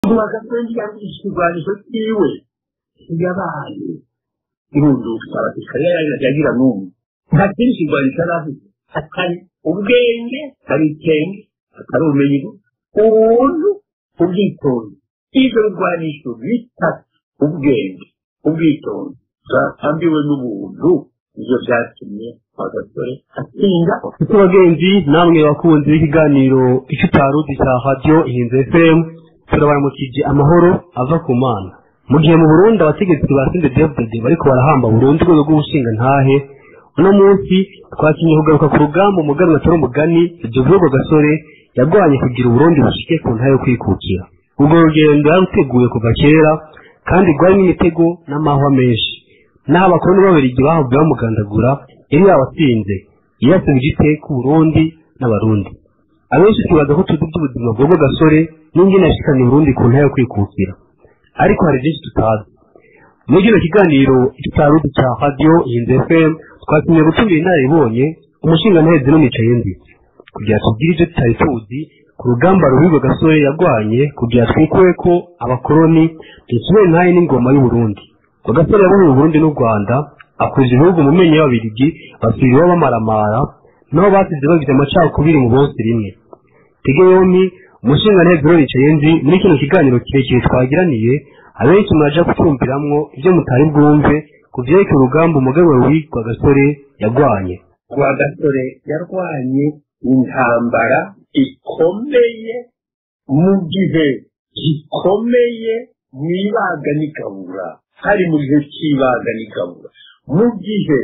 rwagasendi yagurisha ikigwanisho cyiwe yabaye irunduka abasirikare yagira n'umwe nta kindi kigwanisho yari afite atari ubwenge atari ikenge atari ubumenyi ubuntu ubwitonzi ibyo bigwanisho bitatu ubwenge ubwitonzi bwatambiwe n'ubuntu nibyo byatumye agasore atsinda ese bagenzi namwe bakunzi b'ikiganiro icyo utaruzi cya radiyo ihinze fm turabaramukije amahoro ava ku mana mu gihe mu burundi abategetsi ba sinde devide bariko barahamba burundu urwego rw'ubushinga ntahe uno munsi twakinye kugaruka ku rugamba umuganwa atari umugani iryo vugo gasore yarwanye kugira uburundi bushike ku ntahe yo kwikukira urwo rugendo yaruteguye kuva kera kandi rwarimo imitego n'amahwa menshi n'aho abakoloni b'ababirigi bahavuye bamugandagura yari yabatsinze yasubije iteka uburundi n'abarundi abenshi twibaza ko tuzi iby'ubuzima bw'ubwo gasore n'ingene yashikanye uburundi ku ntara yo kwikukira ariko hari byinshi tutazi muri kino kiganiro tutaruzi cya radiyo ihinze fm twatumye gutumira inararibonye umushinga ntaheze n'unicaye ndi kugira tubwire ibyo tutari tuzi ku rugamba ruhirwe gasore yarwanye kugira twikuwe ko abakoloni dusubire ntaye n'ingoma y'uburundi ngo gasore yabohoye uburundi n'u rwanda akuza ibihugu mu menyo y'ababirigi basubira iwabo bamaramara naho basize bagize amacakubiri mu bose rimwe tege yombi umushinga ntego yicaye nzi muri kino kiganiro kirekire twagiraniye abenshi muraja kucyumviramwo ibyo mutari bwumve ku vyerekeye urugamba umugabo witwa gasore yarwanye rwagasore yarwanye intambara ikomeye mu gihe gikomeye mu ibaga n'igabura hari mu gihe cy'ibaga n'igabura mu gihe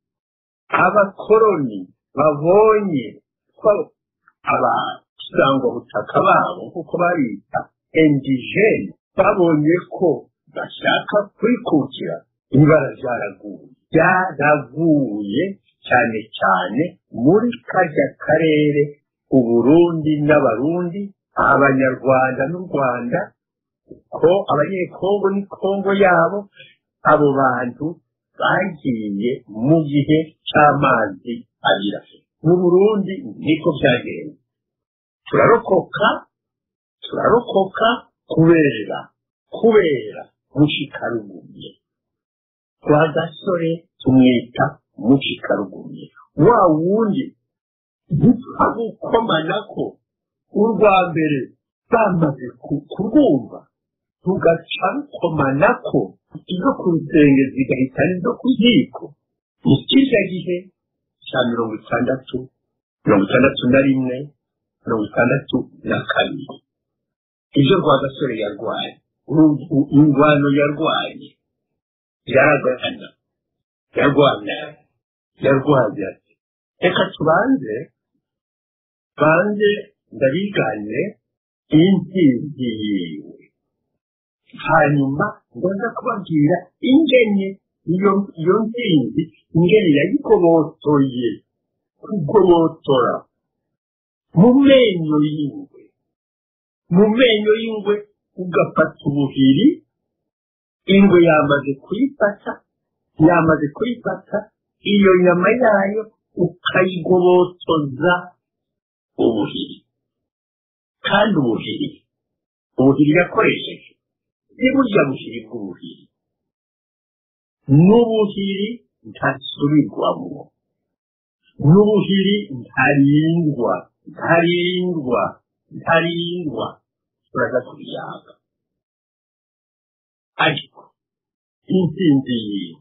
abakoroni babonye ko abasangwabutaka babo kuko babita indigene babonye ko bashaka kwikukira ibara ryaraguye ryaraguye cyane cyane muri kajya karere uburundi n'abarundi abanyarwanda n'u rwanda ko abanyekongo ni kongo yabo abo bantu bagiye mu gihe cy'amazi abira mu burundi niko byagenze turarokoka turarokoka kubera kubera mushikarugumye kwa gasore tumwita mushikarugumye wa wundi gupfa gukomanako urwa mbere bamaze kurwumva tugaca rukomanako izo ku rusenge zigahita n'izo ku ziko mu kirya gihe cya mirongo itandatu mirongo itandatu na rimwe mirongo itandatu na kabiri ibyo rwagasore yarwaye ingwano yarwaye yaragana yarwana yarwaye ati reka tubanze banze ndabigane intsinzi yiwe hanyuma ngoza kubabwira ingene iyo iyo ntsinzi ingene yayigobotoye kugobotora mu menyo y'ingwe mu menyo y'ingwe ugafata ubuhiri ingwe yamaze kuyifata yamaze kuyifata iyo nyama yayo ukayigobotoza ubuhiri kandi ubuhiri ubuhiri yakoresheje ni burya buhiri bw'ubuhiri n'ubuhiri ntasubirwamo n'ubuhiri ntarindwa ntarindwa ntarindwa turaza kubiyaga ariko intsinzi yiwe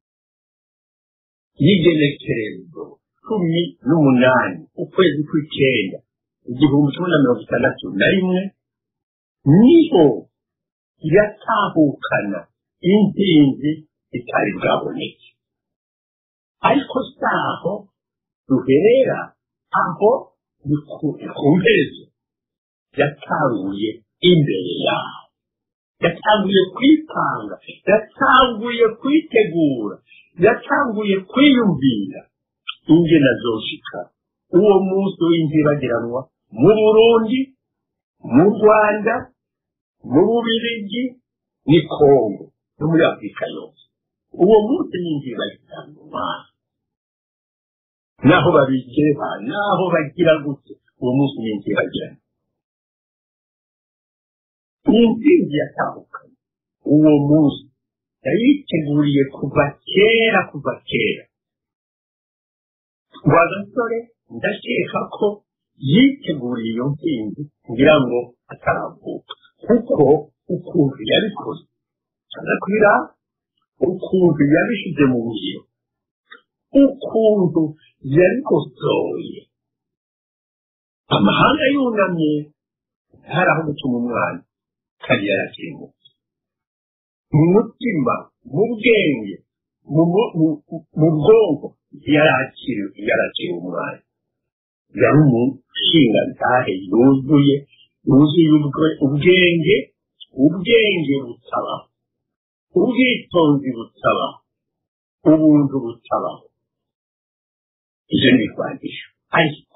y'igenekerezo cumi n'umunani ukwezi kw'icyenda igihumbi kimwe na mirongo itandatu na rimwe niho yatahukana intsinzi itari bwaboneke ariko saho duherera aho ni ku mperezo yatanguye imbere yaho yatanguye kwipanga yatanguye kwitegura yatanguye kwiyumvira ingene azoshika uwo munsi w'inzibagiranwa mu burundi mu rwanda mu bubirigi ni kongo no muri afurika yose uwo munsi ni inzibagiranwa naho babigeba naho bagira gute uwo munsi ni inzibagiranwa ni intsinzi yatahukanye uwo munsi yayiteguriye kuva kera kuva kera wa gasore ndakeka ko yiteguriye iyo ntsinzi kugira ngo ataravuka kuko ukuntu yabikoze agakwira ukuntu yabishyize mu ngiro ukuntu yabikosoye amahanga yunamye hari aho gutuma umwana kandi yarakiri muto mu mutima mu bwenge mu bwonko yarakiri umwana yari umushinga ntahe yuzuye yuzuye ubwenge ubwenge butabaho ubwitonzi butabaho ubuntu butabaho ibyo ni ibigwanisho ariko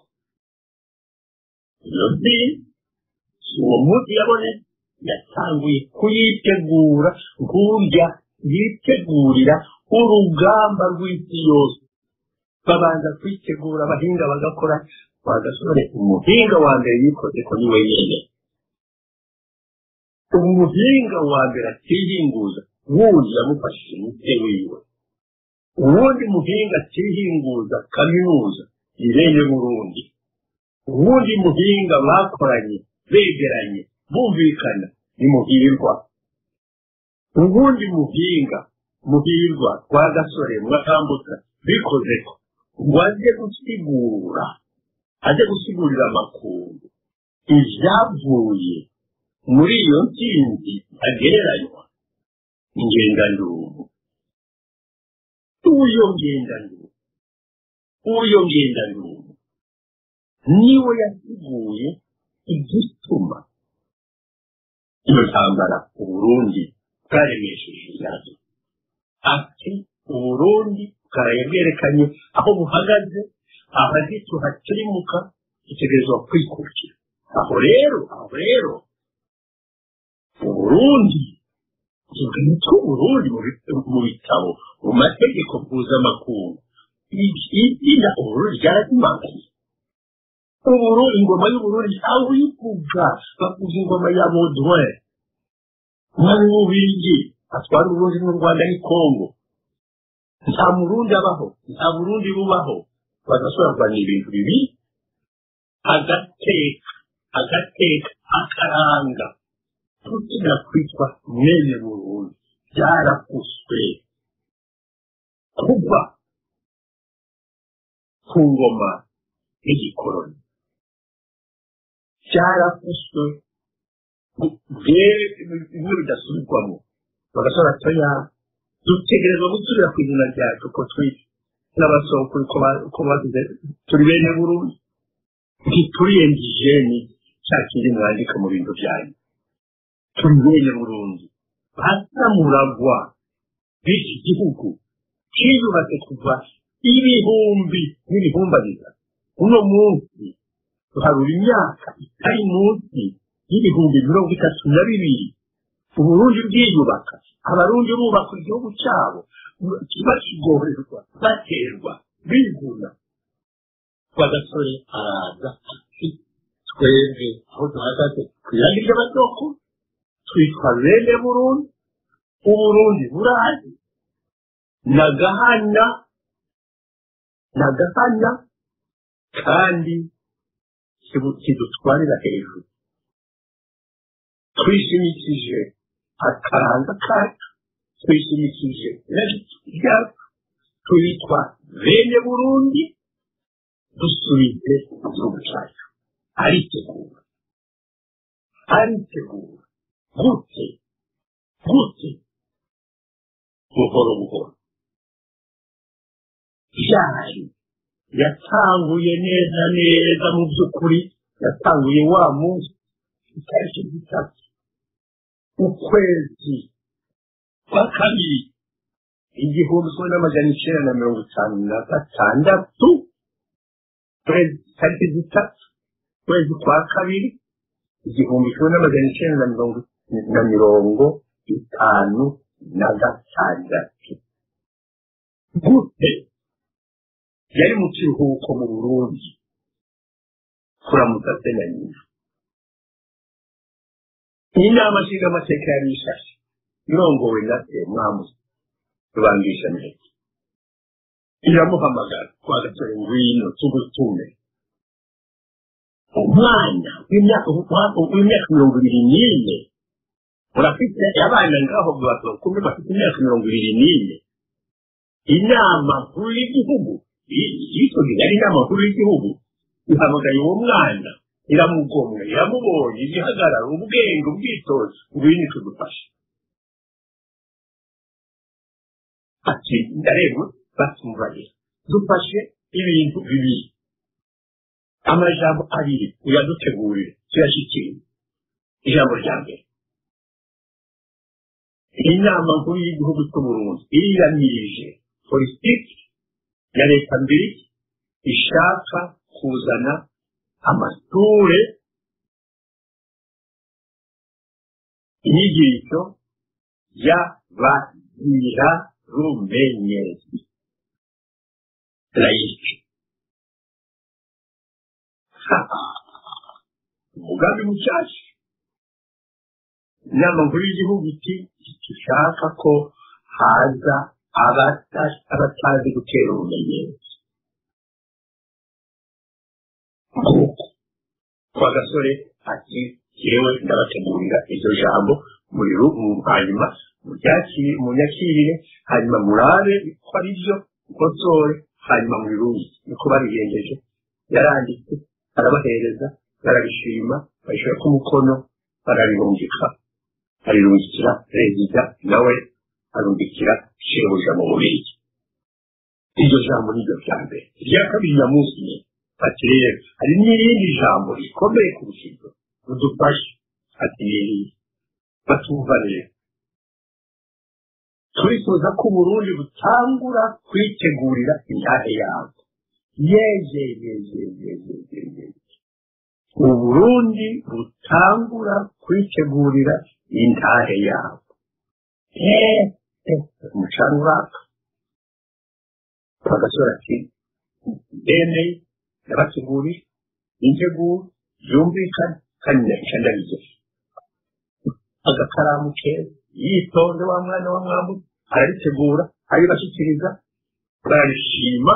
iyo nzira uwo munsi yabone yatanguye kuyitegura nk'urya yitegurira urugamba rw'isi yose babanza kwitegura abahinga bagakora bagasore umuhinga wa mbere yikoze ko ni we nyine umuhinga wa mbere atihinguza wundi yamufashije umutwe wiwe uwundi muhinga atihinguza kaminuza irenge burundi uwundi muhinga bakoranye begeranye bumvikana ni muhirwa uwundi muhinga muhirwa kwa gasore mwakambutsa bikoze ko ngo ajye gusigura ajye gusigurira amakungu ibyavuye muri iyo ntsinzi agereranywa ingendandubu uyo ngendandubu uyo ngendandubu niwe yasiguye igituma iyo ntambara uburundi bwaremesheje ibibazo ati uburundi bwaraye bwerekanye aho buhagaze ahagiti hakirimuka itegerezwa kwikurikira aho rero aho rero uburundi tuganitse uburundi mu bitabo mu mategeko mpuzamakungu izina uburundi ryarazimanganye uburundi ingoma y'uburundi aho uyivuga bavuga ingoma ya baudouin umwami w'ububirigi atwara uburundi n'u rwanda ni kongo nta murundi abaho nta burundi bubaho bagashobora kurwanya ibintu bibi agateka agateka akaranga tugira kwitwa mwene burundi byarakuswe kuva ku ngoma y'igikoroni byarakuswe bimwe bidasubirwamo bagashobora toya dutegerezwa gusubira ku izina ryacu ko turi n'abasokuru ko bagize turi bene burundi ntituri endigeni cya kindi mwandika mu bintu byanyu turi bene burundi basamuragwa b'iki gihugu kiyubatse kuva ibihumbi n'ibihumbariza uno munsi tuharura imyaka itari munsi y'ibihumbi mirongo itatu na bibiri uburundi bwiyubaka abarundi bubaka igihugu cyabo bakigorerwa baterwa biguna bagasore araza ati twebwe aho duhagaze ku irangi ry'amasoko twitwa bene burundi uburundi burazi nagahana nagahana kandi kidutwarira hejuru twishimikije akaranga kacu twishimikije ryacu twitwa bene burundi dusubize igihugu cyacu aritegura aritegura gute gute buhoro buhoro byari yatanguye neza neza mu by'ukuri yatanguye wa munsi itariki zitatu ukwezi kwa kabiri igihumbi kimwe n'amajana icyenda na mirongo itanu na gatandatu tariki zitatu ukwezi kwa kabiri igihumbi kimwe n'amajana icyenda na mirongo na mirongo itanu na gatandatu gute yari mu kiruhuko mu burundi kuramutsa se na nyina inama nshingamateka yari ishashe irongowe na semwamu rubangisha neza iramuhamagara kwa gasore ngwino tugutume umwana w'imyaka w'imyaka mirongo ibiri n'ine urafite abana ngaho bakumi bafite imyaka mirongo ibiri n'ine inama nkuru y'igihugu yisoje ari inama nkuru y'igihugu ihamagaye uwo mwana iramugomwa iramubonye igihagarara ubwenge ubwitonzi ngwino tugufashe ati ndareba batumvanye dufashe ibintu bibiri amajambo abiri uyadutegurire tuyashyikire ijambo rya mbere inama nkuru y'igihugu cy'uburundi iriyamirije politiki ya leta mbiri ishaka kuzana amashure inyigisho y'abazira rumenyezi layike umugambi mushyashya inama nkuru y'igihugu iti dushaka ko haza abatazi gutera ubumenyetso nk'uko kwa gasore ati yewe ndabategurira iryo jambo muri hanyuma munyakirire hanyuma murabe ko ari byo nkosore hanyuma mubirungi niko babigenjeje yaranditse arabahereza barabishima bashyira ku mukono barabirungika arirungikira perezida nawe arungikira shebuja mu bubirigi iryo jambo ni ryo rya mbere irya kabiri ya munsi ne ati rero hari n'irindi jambo rikomeye kurusha iryo udufashe ati n'irindi batumva rero turifuza ko uburundi butangura kwitegurira intahe yabwo yeye yeye yeye yeye uburundi butangura kwitegurira intahe yabwo umucanga uraka bagasora ati bene yabateguriye integuro yumvikana kandi ndahisha ndabigeje agakaramu keza yitonze wa mwana wa mwambu araritegura aribashyikiriza bararishima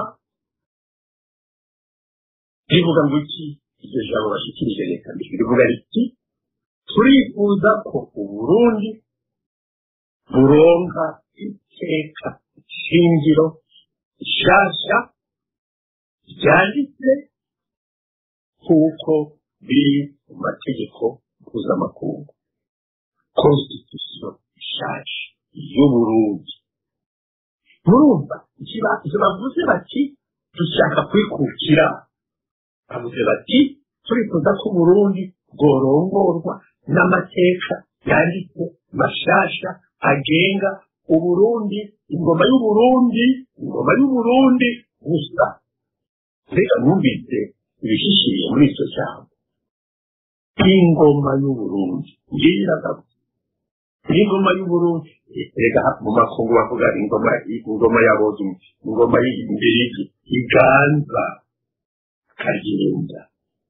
rivuga ngo iki iryo jambo bashyikirije leta mbere rivuga riti turifuza ko uburundi buronka iteka shingiro nshyashya ryanditse kuko biri mu mategeko mpuzamakungu constitution ishaje y'uburundi murumva ivyo bavuze bati dushaka kwikukira bavuze bati turifuza ko uburundi bworongorwa n'amateka yanditse mashasha agenga uburundi ingoma y'uburundi ingoma y'uburundi gusa mbega mwumvise ibishishiriye muri icyo jambo ingoma y'uburundi ngiyo iragaruka ingoma y'uburundi rega mu makungu bavuga ingoma ingoma ya bozu ingoma y'imbirigi iganza kagenda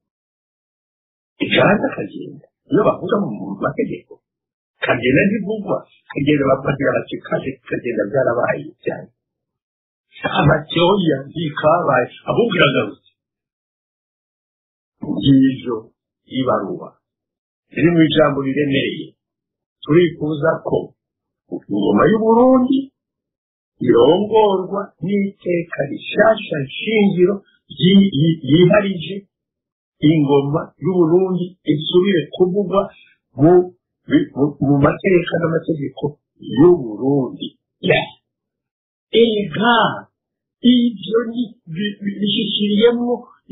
iganza kagenda iyo bavuga mu mategeko kagenda ntivugwa kagenda bavugira bati kaje kagenda byarabaye cyane amatyoya ntikabaye ahubwo iragarutse ngiryo ibaruwa riri mu ijambo riremereye turifuza ko ingoma y'uburundi irongorwa n'iteka rishasha nshingiro yiharije ingoma y'uburundi isubire kuvugwa mu mateka n'amategeko y'uburundi ega ibyo bishyikiriyemo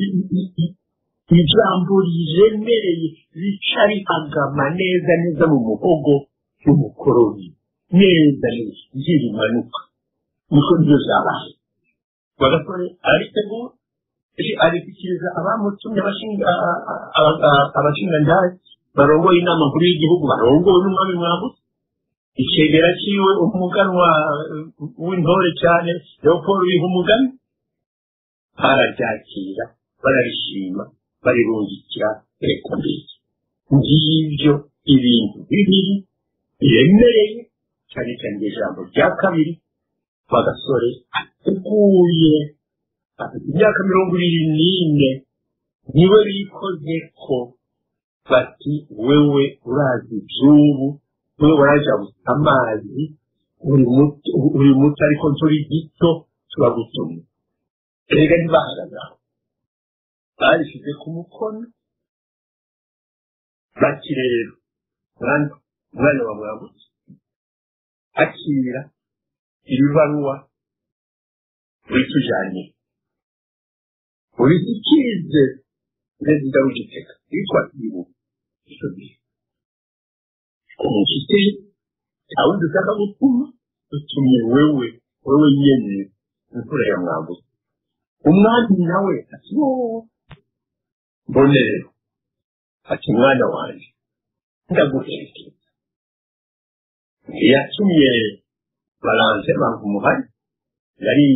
ijambo riremereye rica rihagama neza neza mu muhogo w'umukoroni neza neza ngira impanuka niko nibyo zabaye bagasore aritegura arikikiriza abamutumye abashingandazi barongoye inama nkuru y'igihugu barongowe n'umwami mwambutse icegera ciwe umuganwa w'intore cyane leopold biha umugani bararyakira bararishima barirungikira leta mbere ngibyo ibintu bibiri biremereye cyane cyane ijambo rya kabiri bagasore ateguye afite imyaka mirongo irindwi n'ine niwe bikoze ko bati wewe urazi iby'ubu wewe warajabuze amazi uri muto ariko turi gito turagutumye erega ntibahagaze aho babishyize ku mukono bati rero umwana wa mwambutse akira iri baruwa witujanye urisikize perezida w'igitega witwa ibu icyo gihe umushyitsi cyawe dushaka gutuma dutumye wewe wewe nyene imfura ya mwambutse umwami nawe ati wowe mbone rero ati mwana wanjye ndaguherekeza yatumye baranze bantu umuhari yari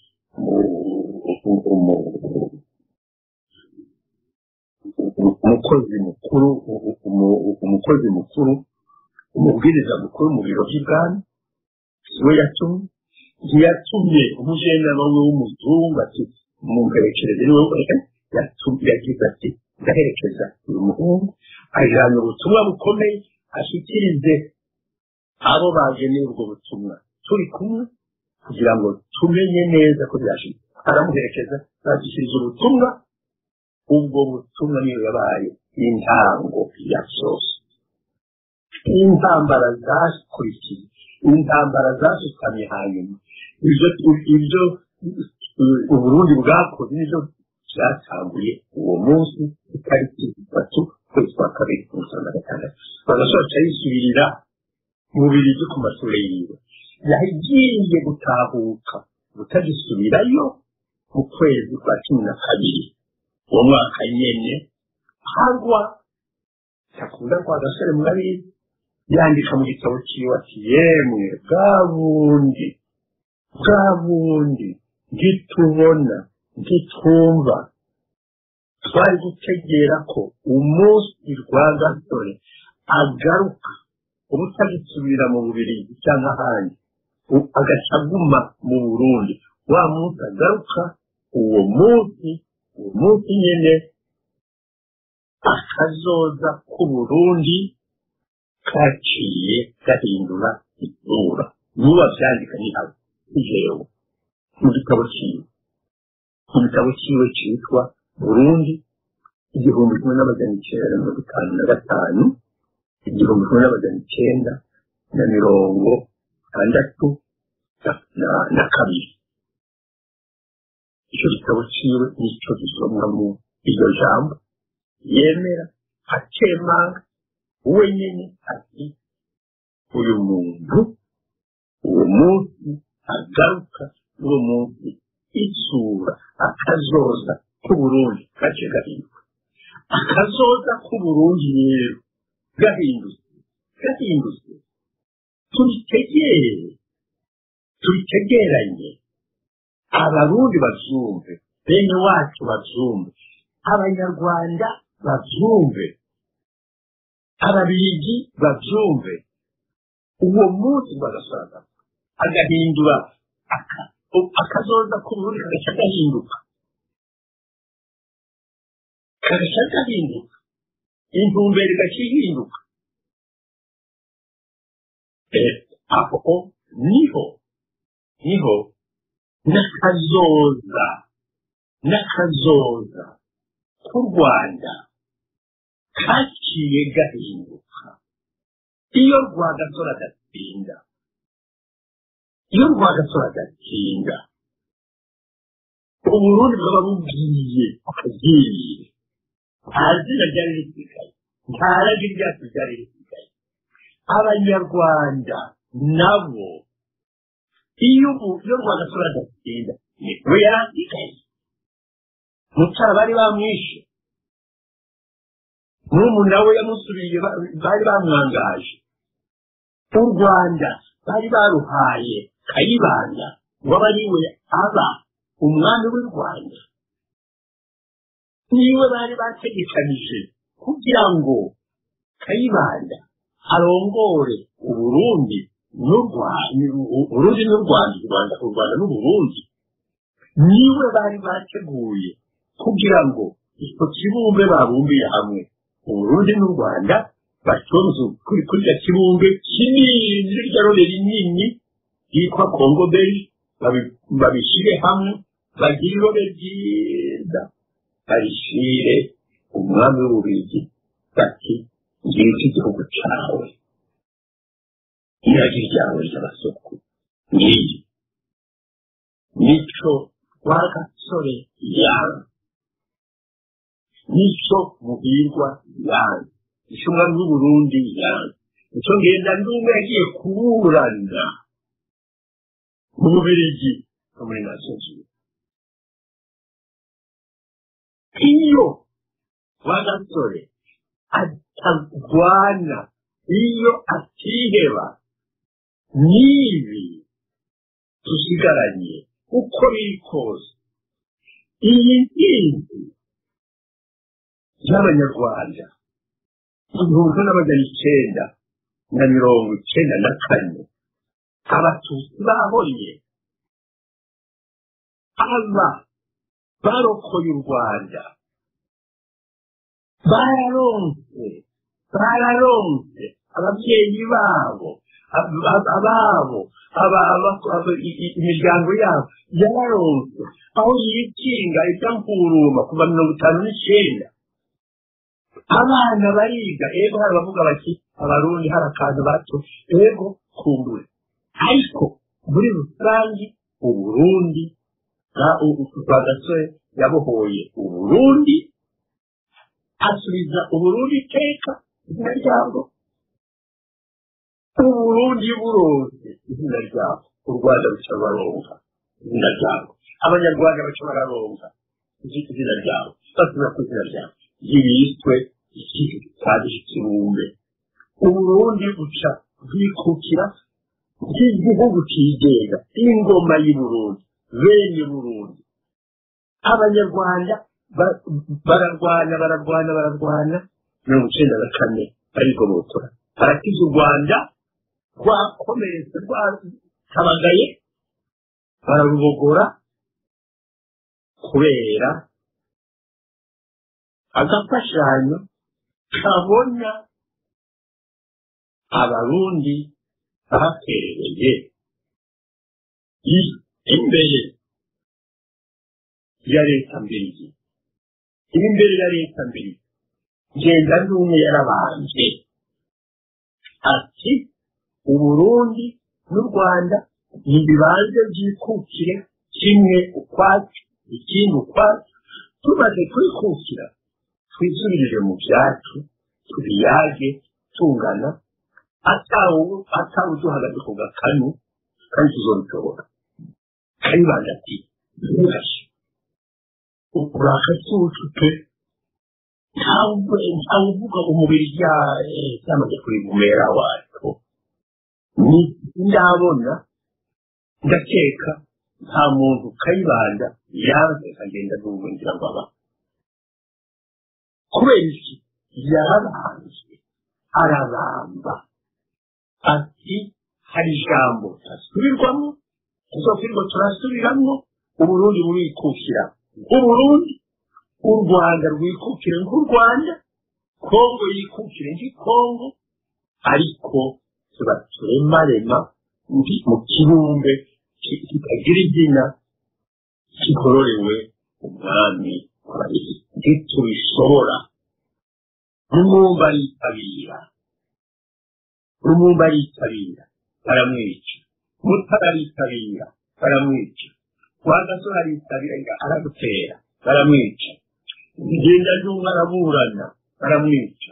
umukozi mukuru umukozi mukuru umubwiriza mukuru mu biro by'ibwami we yatumye ntiyatumye umujenama we w'umuzungu ati mumperekereze niwe yagize ati ndaherekeza uyu muhungu ajyana ubutumwa bukomeye ashyikirize abo bageneye ubwo butumwa turi kumwe kugira ngo tumenye neza ko byashize aramuherekeza bashyikiriza ubutumwa ubwo butumwa niyo yabaye intango ya byose intambara zakurikiye intambara zasutamye hanyuma ibyo ibyo uburundi bwakoze nibyo byatanguye uwo munsi itariki itatu ukwezi kwa kabiri mirongo itanu na gatandatu bagasohoka yisubirira mu birigi ku mashuri yiwe yagiye gutahuka butagisubirayo mu kwezi kwa cumi na kabiri uwo mwaka nyene harwa yakunda kwa gasore murabizi yandika mu gitabo ciwe ati yemwe bwa bundi bwa bundi ntitubona ntitwumva twari gutegera ko umunsi rwa gasore agaruka uba utagisubira mu bubirigi cyangwa ahandi agaca aguma mu burundi wa munsi agaruka uwo munsi uwo munsi nyine akazoza k'uburundi kaciye gahindura isura nuba byandika ni abo jewe mu gitabo ciwe mu gitabo ciwe citwa burundi igihumbi kimwe n'amajana icyenda mirongo itanu na gatanu igihumbi kimwe n'amajana icyenda na mirongo itandatu na kabiri icyo gitabo ciwe nicyo gisomwamo iryo jambo yemera akemanga wenyine ati uyu muntu uwo munsi agaruka uwo munsi isura akazoza k'uburundi gace gahinduka akazoza k'uburundi rero gahindutse gahindutse tubitegere tubitegeranye abarundi bavyumve bene wacu bavyumve abanyarwanda bavyumve ababirigi bavyumve uwo munsi bagasaza agahindura akazoza k'uburundi kagaca gahinduka kagaca gahinduka intumbero igaca ihinduka aho niho niho n'akazoza n'akazoza k'u rwanda kaciye gahinduka iyo rwagasora agatsinda iyo rwagasora agatsinda uburundi bwaba bubwiye akagiye nta zina ryari risigaye nta ragi ryacu ryari risigaye abanyarwanda nabo iyo iyo rwagasora agatsinda we yari asigaye mucara bari bamwishe n'umu nawe yamusuriye bari bamwangaje u rwanda bari baruhaye kayibanda ngo abe ari we aba umwami w'u rwanda niwe bari bategekanije kugira ngo kayibanda arongore uburundi n'u Rwanda uburundi n'u Rwanda u Rwanda u Rwanda n'uburundi niwe bari bateguye kugira ngo icyo kibumbe babumbiye hamwe uburundi n'u Rwanda batonze kuri kuri icyo kibumbe kinini rya rore rinini ryitwa Congo Belge babishyire hamwe bagire irobe ryiza barishyire umwami w'ububirigi bati ngiki igihugu cyawe iragi ryawe ry'abasoko ngiyi nico rwagasore yanga nico muhirwa yanga nico umwami w'uburundi yanga nico ngenda ndumwe yagiye kuburana mu bubirigi no muri nasozi iyo rwagasore atagwana iyo atiheba n'ibi dusigaranye uko biri kose iyi nkingi y'abanyarwanda igihumbi n'amajana icyenda na mirongo icyenda na kane abatutsi bahonye aba barokoye u rwanda bararonse bararonse ababyeyi babo ababo imiryango yabo yararonse aho yikinga ibyamkuruma kuva mirongo itanu n'icyenda abana bariga ego hari abavuga bati abarundi hari akantu bato ego kumbure ariko muri rusange uburundi rwagasore yabohoye uburundi asubiza uburundi iteka izina ryabwo uburundi buronse izina ryabwo u rwanda ruca baronka izina ryabwo abanyarwanda baca bararonka izina ryabo basubira ku izina ryabo ryibiswe kandi ikibumbe uburundi buca bwikukira bw'igihugu kigenga ingoma y'uburundi bene burundi abanyarwanda bararwana bararwana bararwana mirongo icyenda na kane barigobotora barakiza u rwanda rwakomeretse rwatabagaye bararubogora kubera agafashanyo kabona abarundi batereye imbere ya leta mbere imbere ya leta mbere ngenda n'umwe yarabanje ati uburundi n'u rwanda ntibibanze byikukire kimwe ukwacu ikindi ukwacu tumaze kwikukira twisubirire mu byacu tubiyage tungana atawe duhagaze ku gakanu kandi tuzobishobora kayibanda ati ntibashe urakatutu pe ntawe uvuga umubiri byamaze kuri bumera wacu ndabona ndakeka nta muntu kayibanda yanze akagenda n'ubwo ngira ngo aba kubera iki yarabanje arabamba ati hari ijambo tasubirwamo tuzokwirirwa turasubiramo uburundi burikukira nk'uburundi u rwanda rwikukire nk'u rwanda kongo yikukire nk'ikongo ariko tuba turemarema mu kibumbe kitagira izina kigororewe umwami ntitubishobora rumumba aritabira rumumba aritabira baramwica mutara aritabira baramwica rwagasore aritabira aragutera baramwica ngenda n'umwe araburana baramwica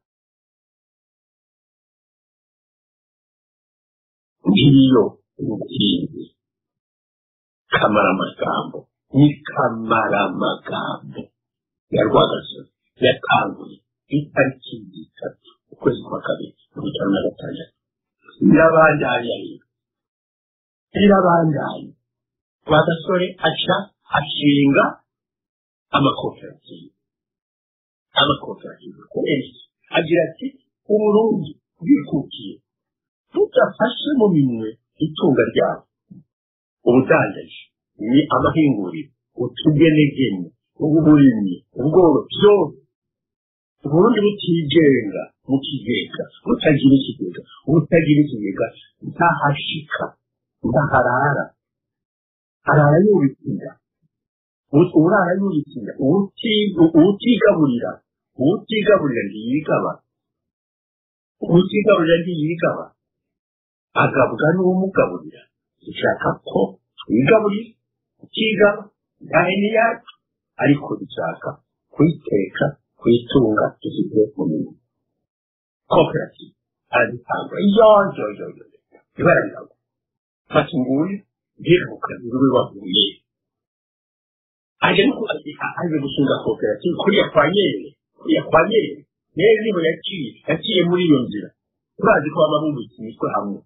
ngiyo intsinzi kamaramagambo ni kamaramagambo ya rwagasore yatanguye itariki zitatu ukwezi kwa kabiri mirongo itanu na gatandatu irabandanya rero irabandanya rwagasore aca ashinga amakoperative amakoperative kubera iki agira ati uburundi bwikukiye budafashe mu minwe itunga ryabo ubudandaji ni amahinguriro utugenegene uburimyi ubworo byose uburundi butigenga mu kigega butagira ikigega butagira ikigega ntahashika ntaharara harara yubitsinda urara yubitsinda uwutigaburira uwutigaburira ntiyigaba uwutigaburira ntiyigaba agabwa n'uwumugaburira dushaka ko twigaburira tukigaba ntahene yacu ariko dushaka kuyiteka kuyitunga dushyize mu mirimo koperative arazitanga yoyoyoyo ibara riragwa fata nguyu ndiruka niwe waguye aje no aje gushinga koperative kuriya kwa nyerere kuriya kwa nyerere nyerere niho yaciye yaciye muri iyo nzira turazi ko baba bubitse imitwe hamwe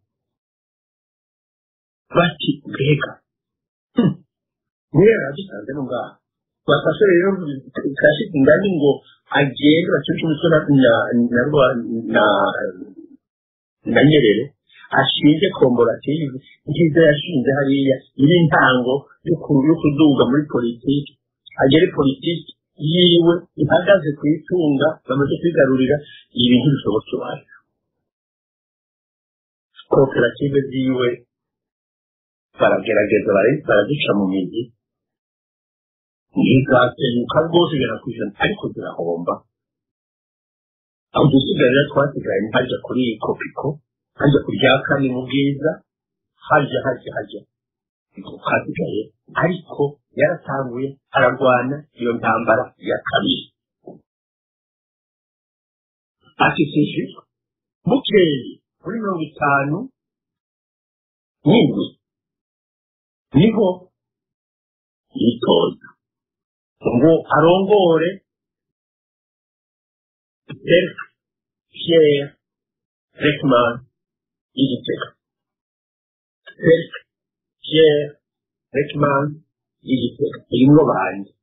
bati mbega nyerere aradusanze no ngaha bafashe rero kashize ingani ngo agende bacuce umutwe na na nyerere ashinze komborative nziza yashinze hariya iri intango yo kuduga muri politiki agere politiki yiwe ihagaze ku itunga bamaze kwigarurira ibintu bishobotse iwacu koperative ziwe baragerageza baraduca mu migi ntizasenyuka rwose igana ku ijana ariko zirahomba aho dusigaye twasigaye hajya kuri kopiko hajya ku rya kane mu bwiza hajya hajya hajya hasigaye ariko yaratanguye ararwana iyo ntambara ya kabiri afite bukeye muri mirongo itanu n'indwi niho yitoza ngo arongore Dirk Pierre Reckman y'igitega Dirk Pierre Reckman y'igitega irimo banjye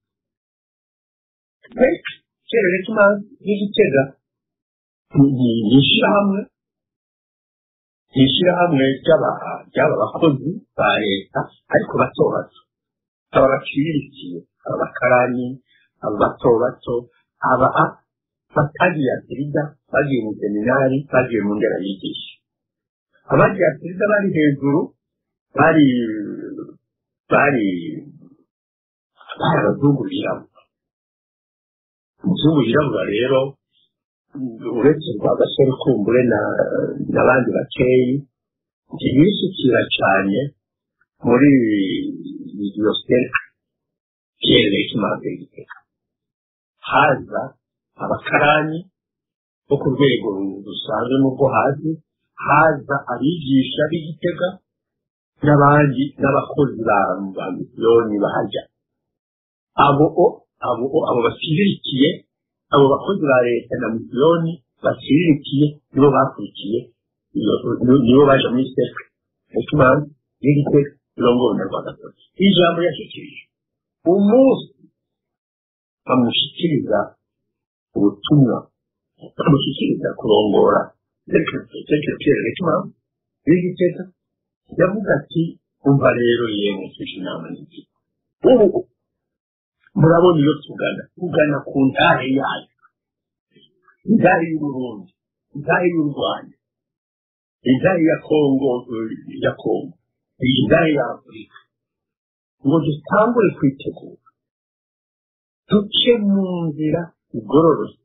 Dirk Pierre Reckman y'igitega ni ishyirahamwe ni ishyirahamwe ry'aba bakozi ba leta ariko bato bato aba baciriritse aba bakarani aba bato bato aba batagiye asirida bagiye mu seminari bagiye mu ndera yigisha abagiye asirida bari hejuru bari bari bari abazungu birabura umuzungu yirabura rero uretse rwa gasore kumbure n'abandi bakeyi ntibisukira cyane muri iyo serika pierre kimanza y'igiteka haza abakarani bo ku rwego rusanzwe n'ubwo hasi haza abigisha b'igitega n'abandi n'abakozi ba misiyoni bahajya abo abo abo basiririkiye abo bakozi ba leta na misiyoni basiririkiye nibo bakurikiye nibo baje muri seke ekimanza y'igitega irongowe na rwagasore ijambo yashyikirije umunsi bamushyikiriza ubutumwa bamushyikiriza kurongora sekreteri w'ikimanza w'igitega yavuga ati umva rero yemwe tuje inama n'iki ubu murabona iyo tugana tugana ku ntare yayo intare y'uburundi intare y'u rwanda intare ya kongo ya kongo intare ya afurika ngo dutangure kwitegura duce mu nzira igororotse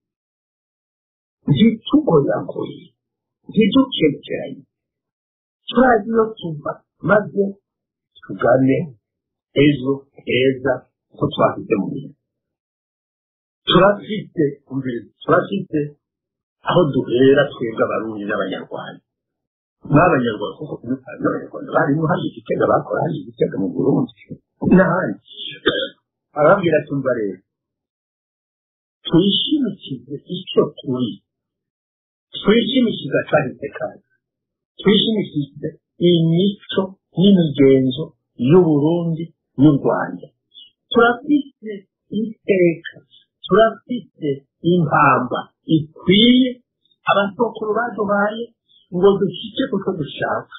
ntitugoyagoye ntidukekeranye turazi iyo tuva maze tugane ejo heza ko twafite mu bintu turafite turafite aho duhera twebwe abarundi n'abanyarwanda n'abanyarwanda kuko n'abanyarwanda barimo hari igitega bakora hari igitega mu burundi n'ahandi arababwira ati mva rero twishimikize icyo turi twishimikize akahise kacu twishimikize imico n'imigenzo y'uburundi n'u rwanda turafite iteka turafite impamba ikwiye abasokuru baduhaye ngo dushyike kuko dushaka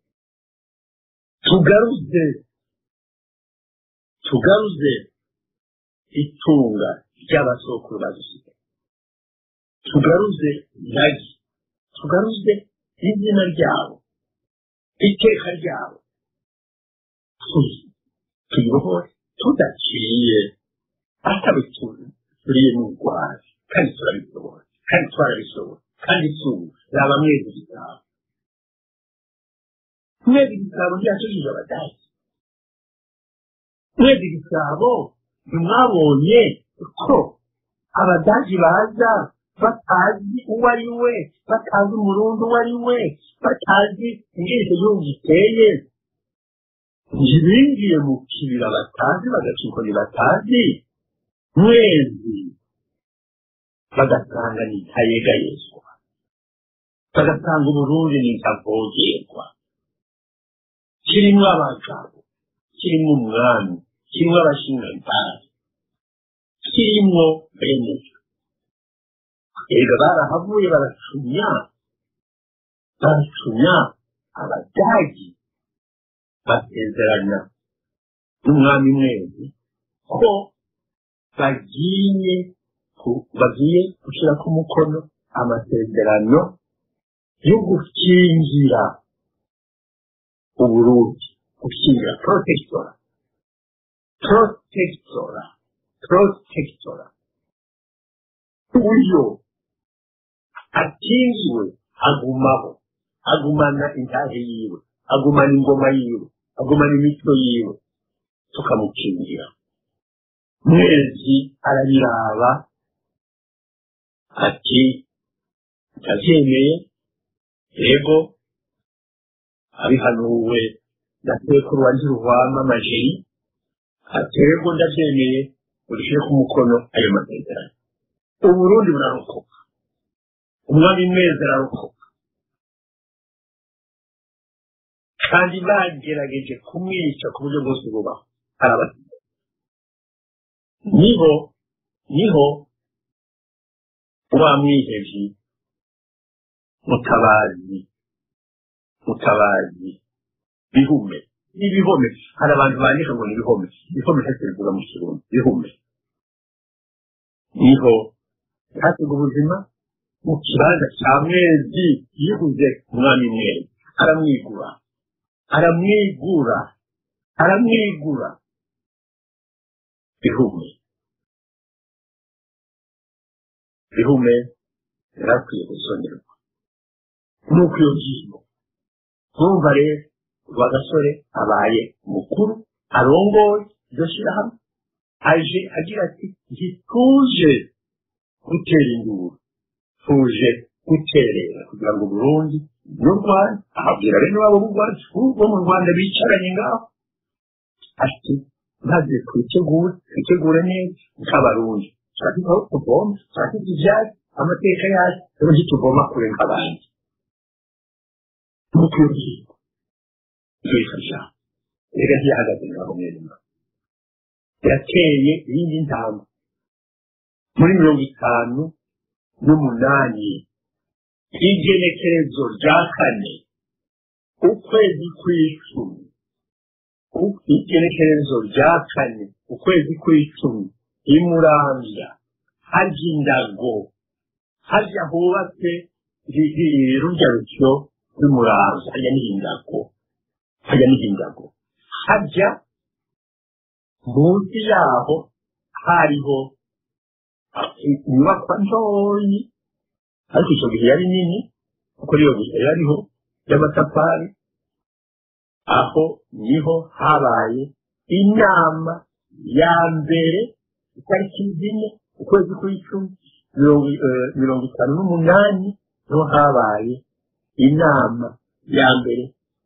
tugaruze tugaruze itunga ry'abasokuru badusigaye tugaruze iragi tugaruze izina ryabo iteka ryabo tuyoboye tudaciye atabituriye n'urwara kandi turabishobora kandi twarabishobora kandi tubu yaba mwezi igisabo mwezi igisabo ryacujije abadage mwezi igisabo ntimwabonye ko abadage baza batazi uwo ari we batazi umurundi uwo ari we batazi ingene icyo gihugu giteye ntibinjiye mu kibira batazi bagacika batazi mwezi bagasanga ni ntayegayezwa bagasanga uburundi ni ntavogerwa kirimo abagabo kirimo umwami kirimo abashinjantari kirimo bene erega barahavuye baracunya baracunya abadagi basezerana n'umwami mwezi ko bagiye bagiye gushyira ku mukono amasezerano yo gukingira uburundi gukingira protectora protectora protectora uyo akingiwe agumaho agumana intahe yiwe agumana ingoma yiwe agumana imico yiwe tukamukingira mwezi arabiraba ati ndabyemeye yego abihanuwe na sekuru wa ntiruhwama amajeri ati yego ndabyemeye urushyire ku mukono ayo masezerano uburundi burarokoka umwami mwezi ararokoka kandi bagerageje kumwica ku buryo bwose bubaho arabasiga niho niho wa mwihevyi mutabazi mutabazi bihume n'ibihome hari abantu bandika ngo ni ibihome ibihome ntacyo bivuga mu kirundi bihume niho hasiga ubuzima mu kibanza cya mwezi yibuze umwami mwezi aramwigura aramwigura aramwigura bihume bihume yarakwiye gusongerwa nuko iyo ngingo ntumva rero rwa gasore abaye mukuru arongoye iryo shyirahamwe aje agira ati ntituje gutera induru tuje guterera kugira ngo burundi n'u rwanda ahabwira bene wabo b'u rwanda bo mu rwanda bicaranye ngaho ati maze twitegure twitegure neza nk'abarundi turafite aho tuvoma turafite ibyatsi amateka yacu rero ntituvoma kure nk'abandi nuko iyo ngingo yifasha reka ntiyahagaze ngaho neza yateye iyindi ntambwe muri mirongo itanu n'umunani igenekerezo rya kane ukwezi kw'icumi igenekerezo rya kane ukwezi kw'icumi imurambya harya indago harya hubatse rurya rusyo rw'imurambya harya n'indago harya n'indago harya munsi yaho hariho inyubakwa ntoyi ariko icyo gihe yari nini kuko niyo gusa yariho y'amatafari aho niho habaye inama ya mbere itariki zine ukwezi kw'icumi mirongo itanu n'umunani niho habaye inama ya mbere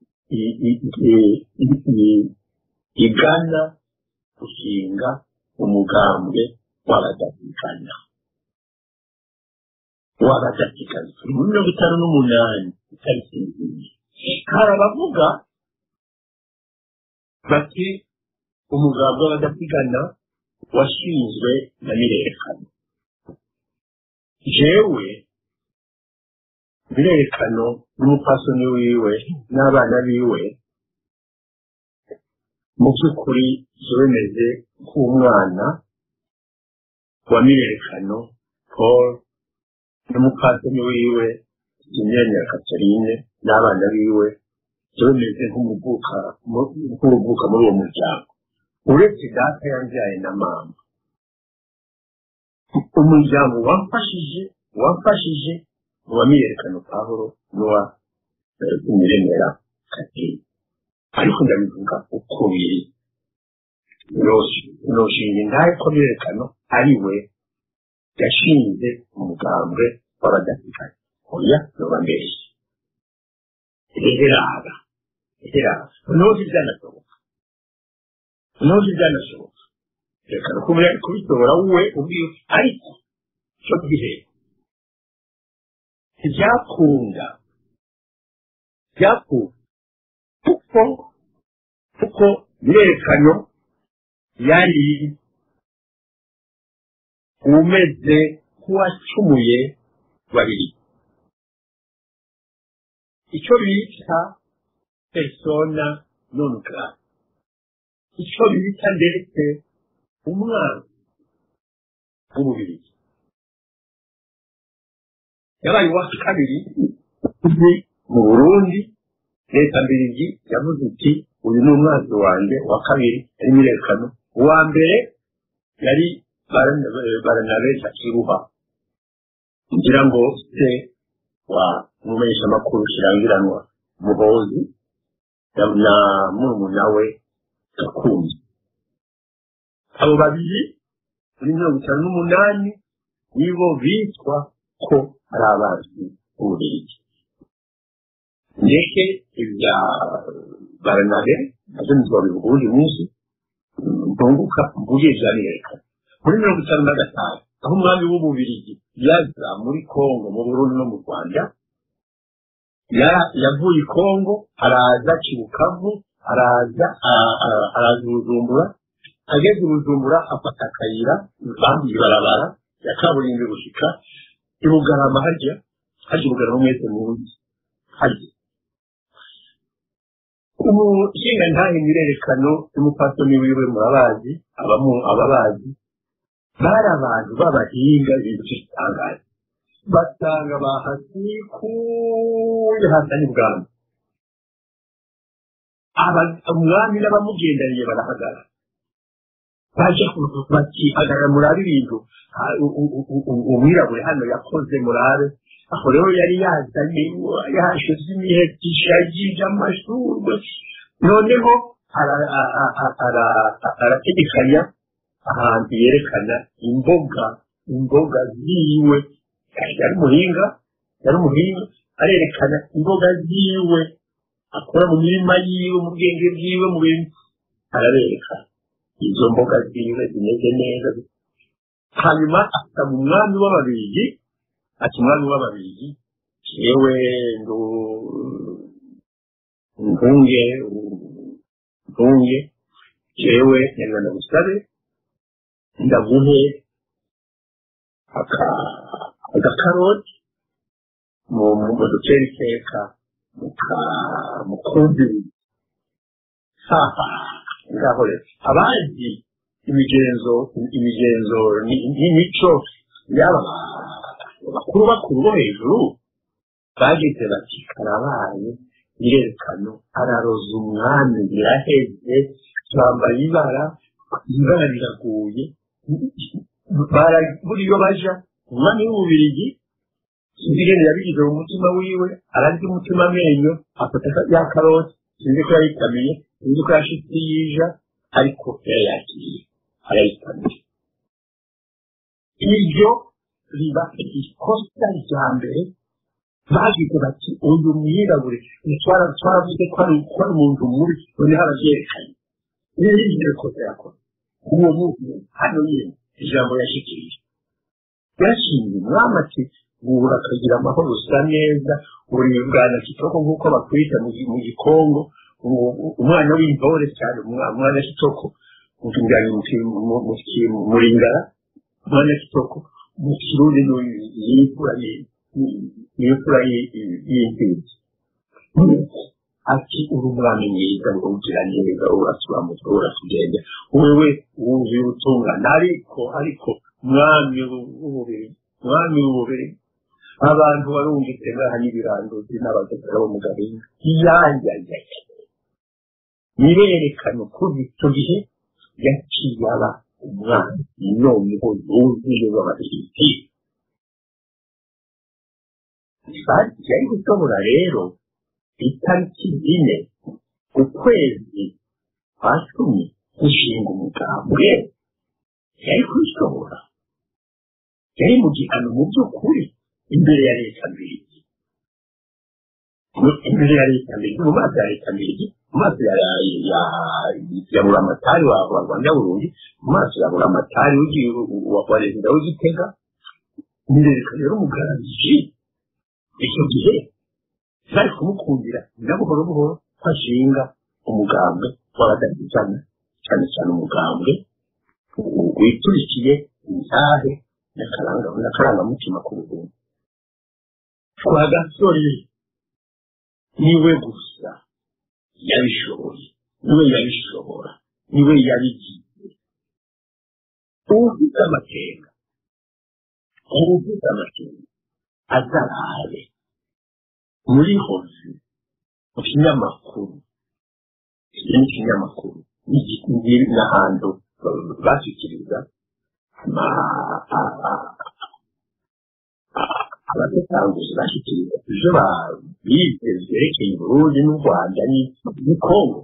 igana gushinga umugambwe w'abadasikana w'abadasikana turi muri mirongo itanu n'umunani itariki nziza hari abavuga bati umugambwe w'abadasigana washinzwe na mirekano jewe birerekano n'umupfasoni wiwe n'abana biwe mu by'ukuri bemeze nk'umwana wa mirerekano paul n'umupfasoni wiwe imyanya ya katarine n'abana biwe bemeze nk'umuvuka nk'uruvuka muri uwo muryango uretse data yambyaye na mama umuryango wamfashije wamfashije uwa miyerekano pahuro n'uwa imiremera katarine ariko ndabivuga uko biri noshinga indahe ko miyerekano ari we yashinze umugambwe w'abadafitanye oya noba mbeshye reheraba reheraba noneho ntibyanashoboka noneho ntibyanashoboka reka no kuba yari kubitora we ubwiwe ariko cyo gihe ntibyakunda byakunda kuko kuko imyerekano yari umeze nk'uwacumuye babiri icyo bita persona non grata icyo bita ndetse umwana w'umubiri yabaye uwa kabiri uzi mu burundi leta mbirigi yavuze iti uyu ni umwanzi wanjye wa kabiri yari mirekano uwa mbere yari baranabe akiruha ngira ngo se wa mumenyesha amakuru kirangiranwa muhozi na murumuna we gakunze abo babiri muri mirongo itanu n'umunani nibo bitwa ko ari abanzi b'ububiligi ndetse ibya baranabe nabyo ntibabivuga ubundi munsi mpunguka mvuye byanerekana muri mirongo itanu na gatanu aho umwami w'ububirigi yaza muri kongo mu burundi no mu rwanda yavuye i kongo araza kibukavu araza araza ubujumbura ageze ubujumbura afata akayira bambuye ibarabara ya kaburimbi gushika i bugarama harya harya bugarama mwese muzi harya umushinga ntahe mirerekano y'umupfasoni wiwe murabazi ababazi bari abantu b'abahinga ibintu by'igitangaza basanga bahasikuye hasani bwami umwami n'abamugendaniye barahagara baje bati hagarara murabe ibintu umwirabure hano yakoze murabe aho rero yari yazanye yashize imihetisha yije amashurwe noneho arategekanya ahantu yerekana imboga imboga ziwe yari umuhinga yari umuhinga arerekana imboga ziwe akora mu mirima yiwe mu bwenge bwiwe mu bintu arabereka izo mboga ziwe zimeze neza hanyuma asaba umwami w'ababirigi ati umwami w'ababirigi yewe ntunge ntunge yewe nyarwanda gusabe ndaguhe agakaroti mu duceri iteka mukumviriza haha ngaho rero abazi imigenzo imigenzo n'imico yaba bakuru bakuru bo hejuru bagize bati karabaye irerekano araroza umwami biraheze bambaye ibara ibara riraguye buriyo baja umwami w'ububirigi ibirenge yabigize mu mutima wiwe ararya umutima amenyo afata ya karoti sinzi ko yayitamiye sinzi ko yashitse yija ariko yarayakiriye arayitamiye iryo riba ikosa rya mbere bagize bati uyu mwirabure twaravuze ko ari umuntu mubi noneho arabyerekanye rero iryo kosa yakora uwo muntu hano nyine ijambo yashikirije yashimye umwami ati guhura akagira amahoro usa neza uri bwana kitoko nk'uko bakwita mu gikongo umwana w'intore cyane umwana kitoko mutunganya muringara umwana kitoko mu kirundi yimvura niyo fura y'imfizi ati uri umwami mwiza ngo ugira neza urasobanutse uratugenda wewe wuzuye ubutungane ariko ariko mwami w'umubiri mwami w'umubiri abantu barungitse ngaha n'ibiranduzi n'abagagara bo mu gahinga iyanjyajyaje nibe yerekana ukuri icyo gihe yaciye aba umwana noneho yuzuye w'abafiliti yari gushobora rero itariki zine ukwezi kwa cumi gushinga umugambwe yari kubishobora yari mu gihano mu by'ukuri imbere ya leta mbiri imbere ya leta mbiri mu maso ya leta mbiri mu maso ya ya buramatari wa rwanda burundi mu maso ya buramatari wa perezida w'igitega mbereka rero umugaragije icyo gihe bari kumukundira na buhoro buhoro ko ashinga umugambwe w'abadahizana cyane cyane umugambwe witurikiye intahe n'akarangamutima k'ubuhungu kwa gasore niwe gusa yabishoboye niwe yabishobora niwe yabigize ufite amakenga ufite amakenga azarabe muri hozi mu kinyamakuru iki ni ikinyamakuru n'ahantu bashyikiriza abatetanguzi bashyikiriza ibyo bize byerekeye uburundi n'u rwanda ni kongo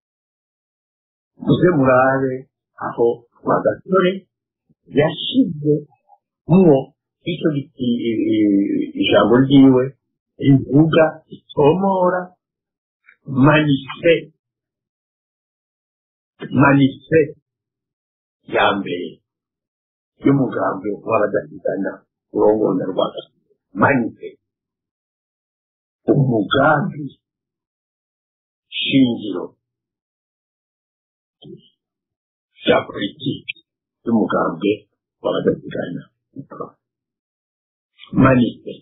muze murabe aho rwagasore yashyize mwo icyo ijambo ryiwe rivuga ritomora manise manise ya mbere y'umugambi w'abadahigana urongona rwanda manise umugambi shingiro ya politiki y'umugambi w'abadahigana manise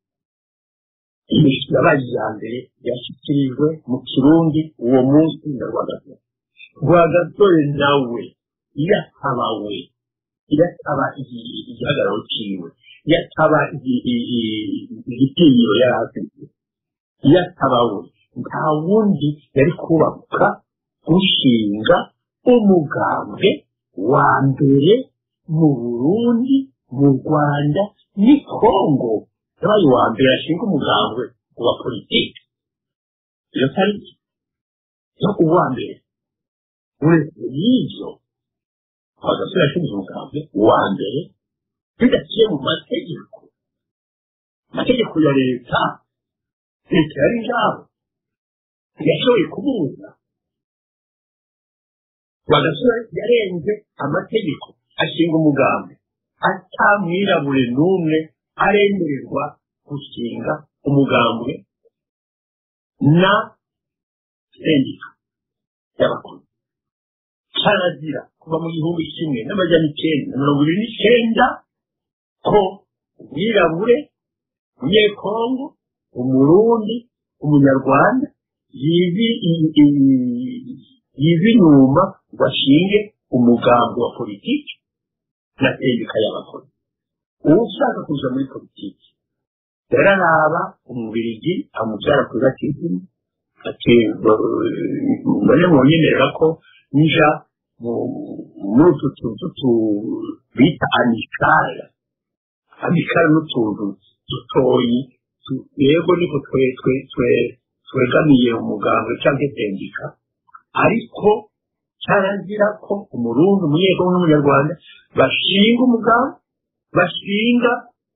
yabaye iya mbere yashyikirijwe mu kirundi uwo munsi na rwagasore rwagasore nawe iyo ataba we iyo ataba igihagararo cyiwe iyo ataba igitinyiro yari afite iyo ataba we nta wundi yari kubaka gushinga umugambwe wa mbere mu burundi mu rwanda ni kongo yabaye uwa mbere ashinga umugambwe wa politiki iyo tariki yo uwa mbere uretse y'ibyo abagasore yashinze umugambwe wa mbere bidaciye mu mategeko amategeko ya leta leta yari ngaho yashoboye kubuza bagasore yarenze amategeko ashinga umugambi atamwirabure n'umwe aremererwa gushinga umugambwe na sendika y'abakozi cyarazira kuva mu gihumbi kimwe n'amajyana icyenda na mirongo ibiri n'icyenda ko umwirabure umunyekongo umurundi umunyarwanda yizi inyuma ngo ashinge umugambi wa politiki na sendika y'abakozi uwo ushaka kuja muri politiki yararaba umubirigi amubyara kuri batisimu ati mbone munyemerera ko nja muri utu tuzu bita amikara amikara n'utuntu dutoyi yego niko twegamiye umuganga cyangwa sendika ariko cyarazira ko umurundi umunyekongo n'umunyarwanda bashinga umugambi bashinga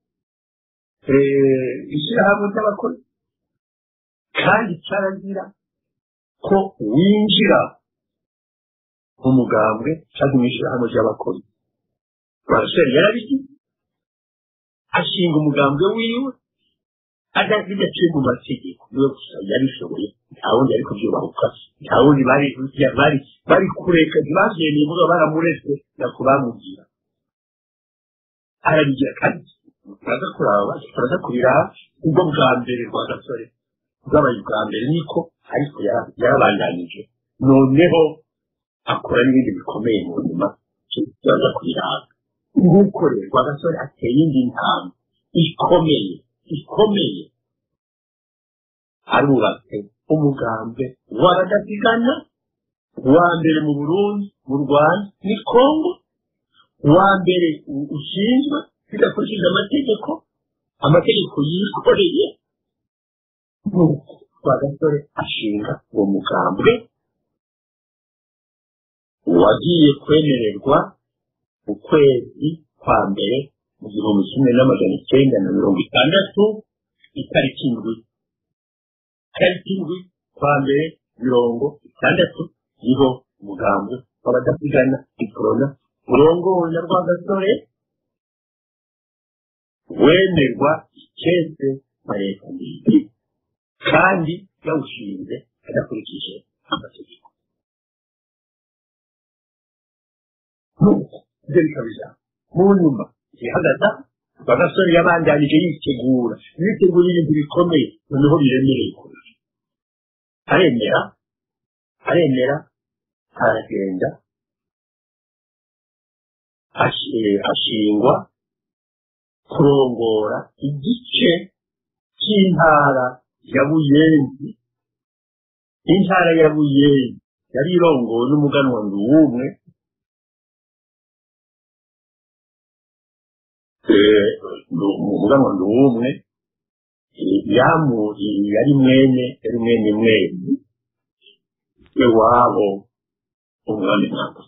ishyirahamwe ry'abakozi kandi cyarazira ko winjira mu mugambwe cyangwa mu ishyirahamwe ry'abakozi baraseri yarabigize ashinga umugambwe wiwe bidaciye mu mategeko niwe gusa yabishoboye nta wundi ariko byubahuka nta wundi bari bari kureka ntibavyemeye muga baramuretse nako bamubwira arabigira kandi turaza kuraba turaza kubiraba ubwo bwa mbere rwa gasore bwabaye ubwa mbere niko ariko yara- yarabandanije noneho akora n'ibindi bikomeye mu nyuma turaza kubiraba nk'uko rero rwa gasore ateye indi ntambwe ikomeye ikomeye arubatse umugambwe w'abadasigana uwa mbere mu burundi mu rwanda ni kongo uwa mbere u- ushinzwe bidakurikije amategeko amategeko yikoreye nuko rwa gasore ashinga uwo mugambwe wagiye kwemererwa mu kwezi kwa mbere mu gihumbi kimwe n'amajana icyenda na mirongo itandatu itariki indwi itariki indwi kwa mbere mirongo itandatu niho umugambi w'abadasigana ikorona urongowe na rwagasore wemerwa icyese na leta mbiri kandi yawushinze adakurikije amategeko nuko ibyo bikabija mu nyuma ihagaza rwagasore yabandanije yitegura yitegura ibintu bikomeye noneho biremereye kurusha aremera aremera aragenda ashi- ashingwa kurongora igice cy'intara ya buyenzi intara ya buyenzi yari irongowe n'umuganwa nduwumwe Eh, Ndu- umuganwa nduwumwe eh, yamu yari mwene yari mwene mwene iwabo umwami ntabwo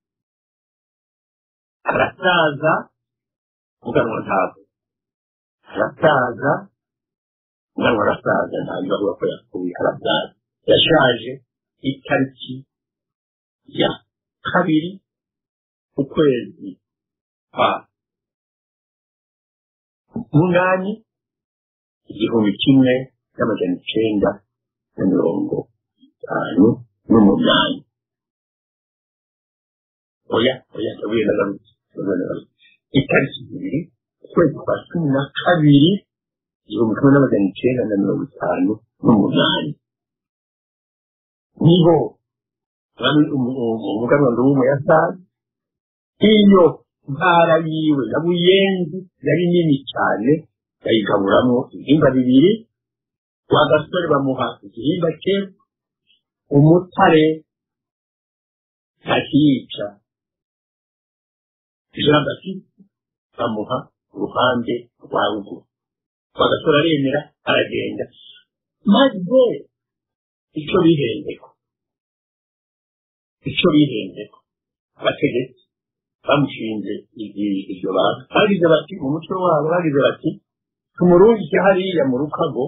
arasaza muganwa ntabwo arasaza muganwa arasaza ntabwo avuga ko yapfuye arasaza yashaje itariki ya kabiri ukwezi kwa munani igihumbi kimwe n'amajana icenda na mirongo itanu n'umunani oya oya ndabuye nagarutse ndabuye nagarutse itariki zibiri ukwezi kwa cumi na kabiri igihumbi kimwe n'amajana icenda na mirongo itanu n'umunani niho umuganwa nduwumwe yasaze iyo ntara yiwe ya buyenzi yari nini cyane bayigaburamwo ibihimba bibiri wa gasore bamuha igihimba cye umutare ntakiyica jean baptiste bamuha uruhande rwa ruguru wa gasore aremera aragenda maze icyo bihendeko icyo bihendeko abategetsi bamushinze iryo bantu bagize bati mu muco wabo bagize bati tumurungike hariya mu rukago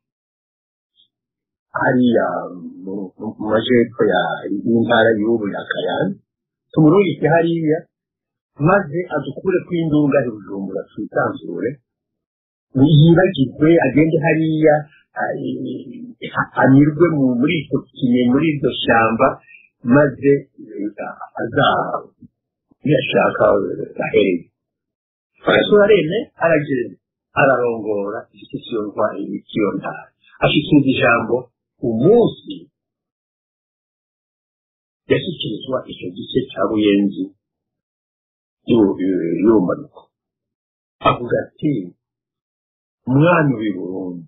hariya mu majepfo y'intara y'ubu ya kayanza tumurungike hariya maze adukure ku indunga bujumbura twisanzure yibagirwe agende hariya anyurwe muri icyo kine muri iryo shyamba maze azaba yashaka ahereye arasura reme aragenda ararongora igice ntwari cy'iyo ntara ashikiriza ijambo umunsi yashyikirizwa icyo gice cya buyenzi y'ubumanuko avuga ati umwami w'i burundi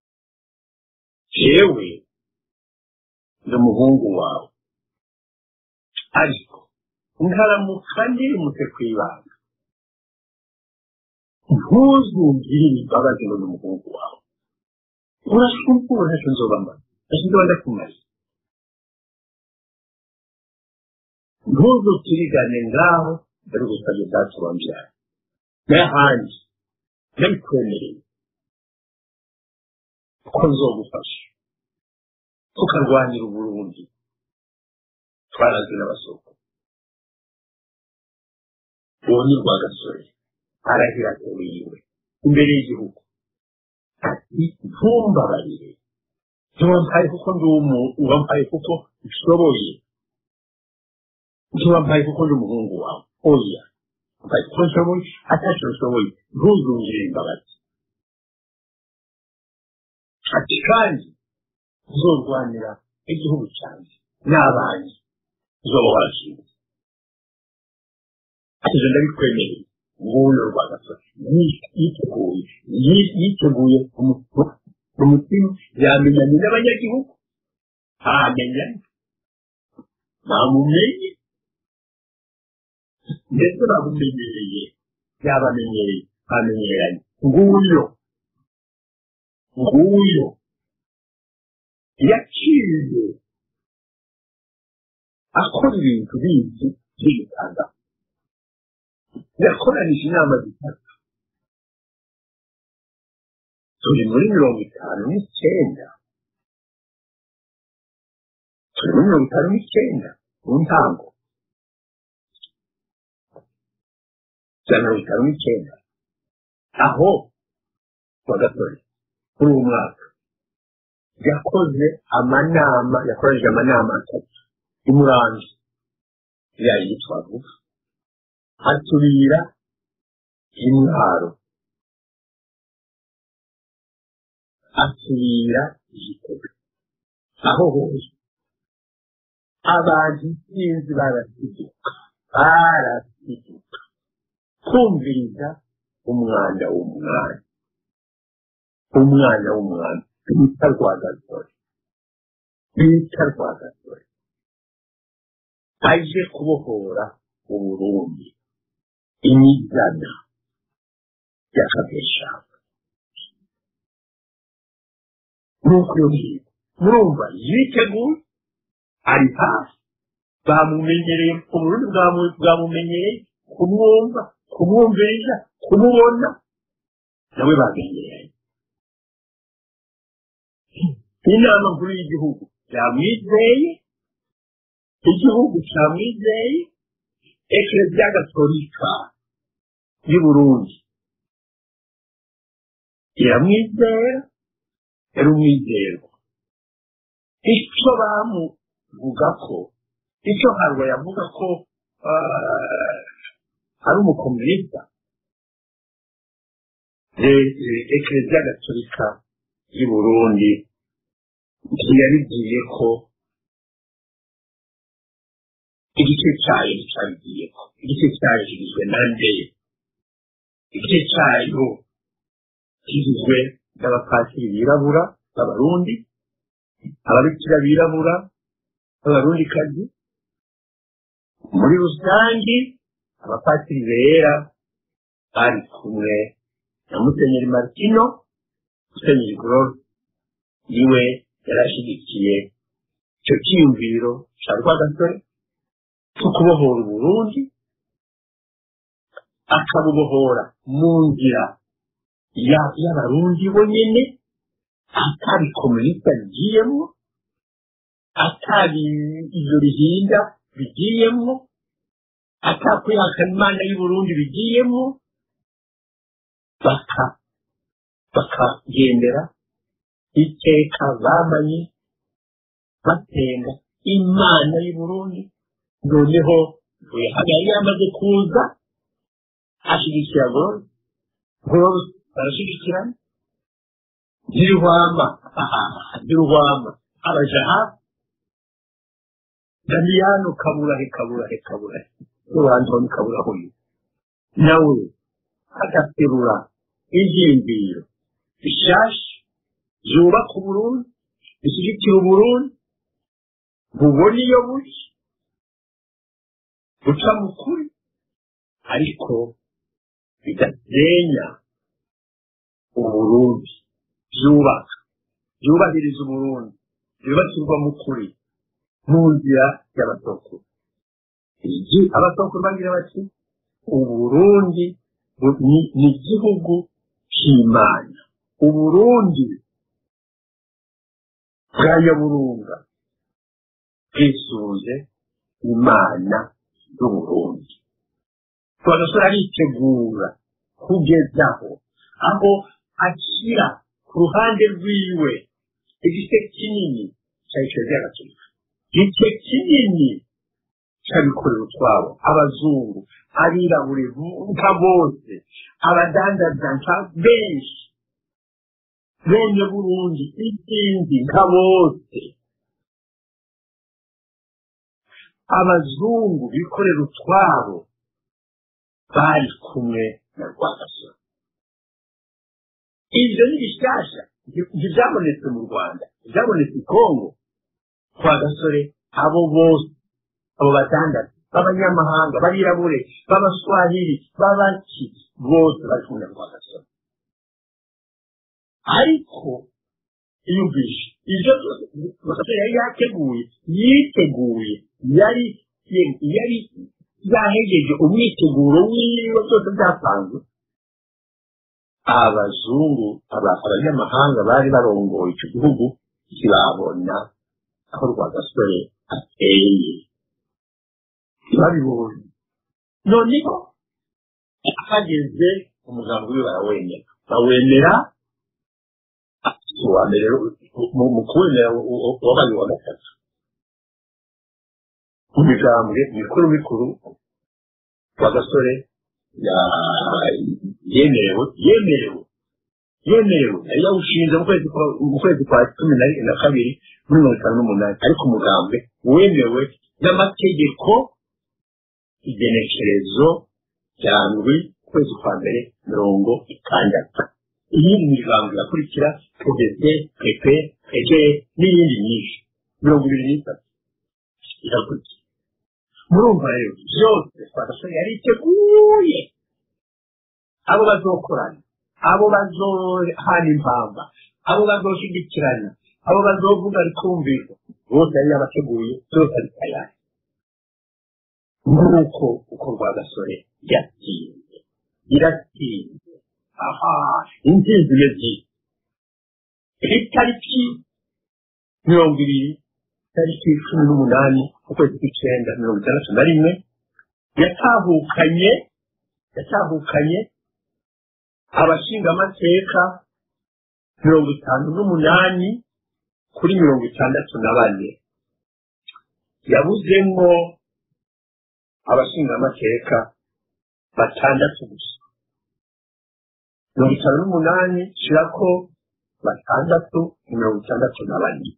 jewe ndi umuhungu wawe ariko nkaramuka ndirimutse ku ibanga ntuzumvire imbabazi ngo ni umuhungu wawe urashumbura ntacyo nzoba mbaza ntacyo nzoba ndakumariye ntuzutirigane ngaho dore gusabye data wambyara n'ahandi ndabikwemereye ko nzogufasha tukarwanira uburundi twarazwe n'abasoko uwo ni rwagasore arahira atewe yiwe imbere y'igihugu ati ntumbabarire ntiwampaye kuko ndi umuntu wampaye kuko nshoboye ntiwampaye kuko ndi umuhungu wawe oya ko nshoboye atacyo nshoboye ntuzungire imbabazi ati kandi uzorwanira igihugu cyanjye n'abanjye uzoba warashinze ati ibyo ndabikwemereye nguyu rwagasore yiteguye yiteguye umutima yamenyanye n'abanyagihugu ntamenya ntamumenye ndetse bamumenyereye yabamenyereye bamenyeranye nguyo nguyo yaciye akora ibintu bizi by'ibitanda yakoranije inama zitatu turi muri mirongo itanu n'icyenda turi muri mirongo itanu n'icyenda mu ntango za mirongo itanu n'icyenda aho wa gasore kuri uwo mwaka yakoze amanama yakoresheje amanama atatu imurambi yayo yitwa vuba asubira intwaro asubira igitego aho hose abantu sinzi barasiduka barasiduka kumviriza umwanda w'umwana umwana w'umwana bita rwagasore bita rwagasore aje kubohora uburundi imizana yakabeshaka nuko iyo ngiyo murumva yiteguye ari hafi bamumenyereye uburundi bwamumenyereye kumwumva kumwumviriza kumubona nawe bamenyereye inama nkuru y'igihugu yamwizeye igihugu cyamwizeye ekereziya gatolika y'u burundi iramwizera yari umwizerwa icyo bamuvuga ko icyo harwa yavuga ko ari umukomunista ekereziya gatolika y'u burundi ntiyabibwiye ko igice cyayo nticyabigiye ko igice cyayo kigizwe na ndeye igice cyayo kigizwe n'abapasiri birabura b'abarundi ababikira birabura b'abarundikazi muri rusange abapasiri bera bari kumwe na musenyeri martino musenyeri gororo niwe yarashyigikiye icyo cyiyumviro cya rwagasore cyo kubohora uburundi akabubohora mu nzira y'abarundi bonyine atari komunisita bigiyemo atari ibyo bihinda bigiyemo atakwihakana imana y'uburundi bigiyemo bakagendera iteka bamanye basenga imana y'uburundi noneho yari yamaze kuza ashyigikira goro goro barashyigikirana ntiruhwama ntiruhwama abaja hafi damiyano kaburahe kaburahe kaburahe n'ubanza ni kaburaho uyu nawe agaterura ibyiyumviro bishasha byubaka uburundi bishyigikira uburundi bubona iyo buri buca mu kuri ariko bidasenya uburundi byubaka byubahiriza uburundi byubakirwa mu kuri mu nzira y'abasokuru abasokuru bagira bati uburundi ni igihugu cy'imana uburundi bwa nyaburunga bwisuje imana y'uburundi twagasore aritegura kugezaho aho ashyira ku ruhande rwiwe igice kinini cya ekereziya gatolika igice kinini cy'abikorera utwabo abazungu abirabure nka bose abadandaza nka benshi bene burundi izindi nka bose abazungu bikorera utwabo bari kumwe na rwagasore ibyo ni bishyashya ntibyabonetse mu rwanda byabonetse i kongo rwagasore abo bose abo badandaza b'abanyamahanga b'abirabure b'abaswahili b'abaki bose bari kumwe na rwagasore ariko iyumvishe ibyo byose rwagasore yari yateguye yiteguye yari yari yahegeje umwiteguro w'ibigo byose byapanzwe abazungu abanyamahanga bari barongoye icyo gihugu ntibabona aho rwagasore ateye ntibabibonye noneho hageze umugambi we barawemera bawemera uwa mbere mu kuwemera wabaye uwa gatatu mu migambwe mikuru mikuru rwagasore yemerewe yemerewe yemerewe yari yawushinze mu kwezi kwa cumi na kabiri muri mirongo itanu n'umunani ariko umugambwe wemewe n'amategeko igenekerezo rya ndwi ukwezi kwa mbere mirongo itandatu iyindi migambo irakurikira pdc pp pg n'iyindi myinshi mirongo ibiri n'itatu irakurikira murumva rero byose twagasore yari iteguye abo bazokorana abo bazohana impamba abo bazoshigikirana abo bazovuga rikumvirwa bose yari yabateguye byose ari tayari nk'uko uko rwagasore yatsinze iratsinze aha intsinzi imeze itariki mirongo ibiri tariki cumi n'umunani ukwezi kw'icyenda mirongo itandatu na rimwe yatahukanye yatahukanye abashingamateka mirongo itanu n'umunani kuri mirongo itandatu na bane yabuzemo abashingamateka batandatu gusa mirongo itanu n'umunani shirako batandatu mirongo itandatu na bane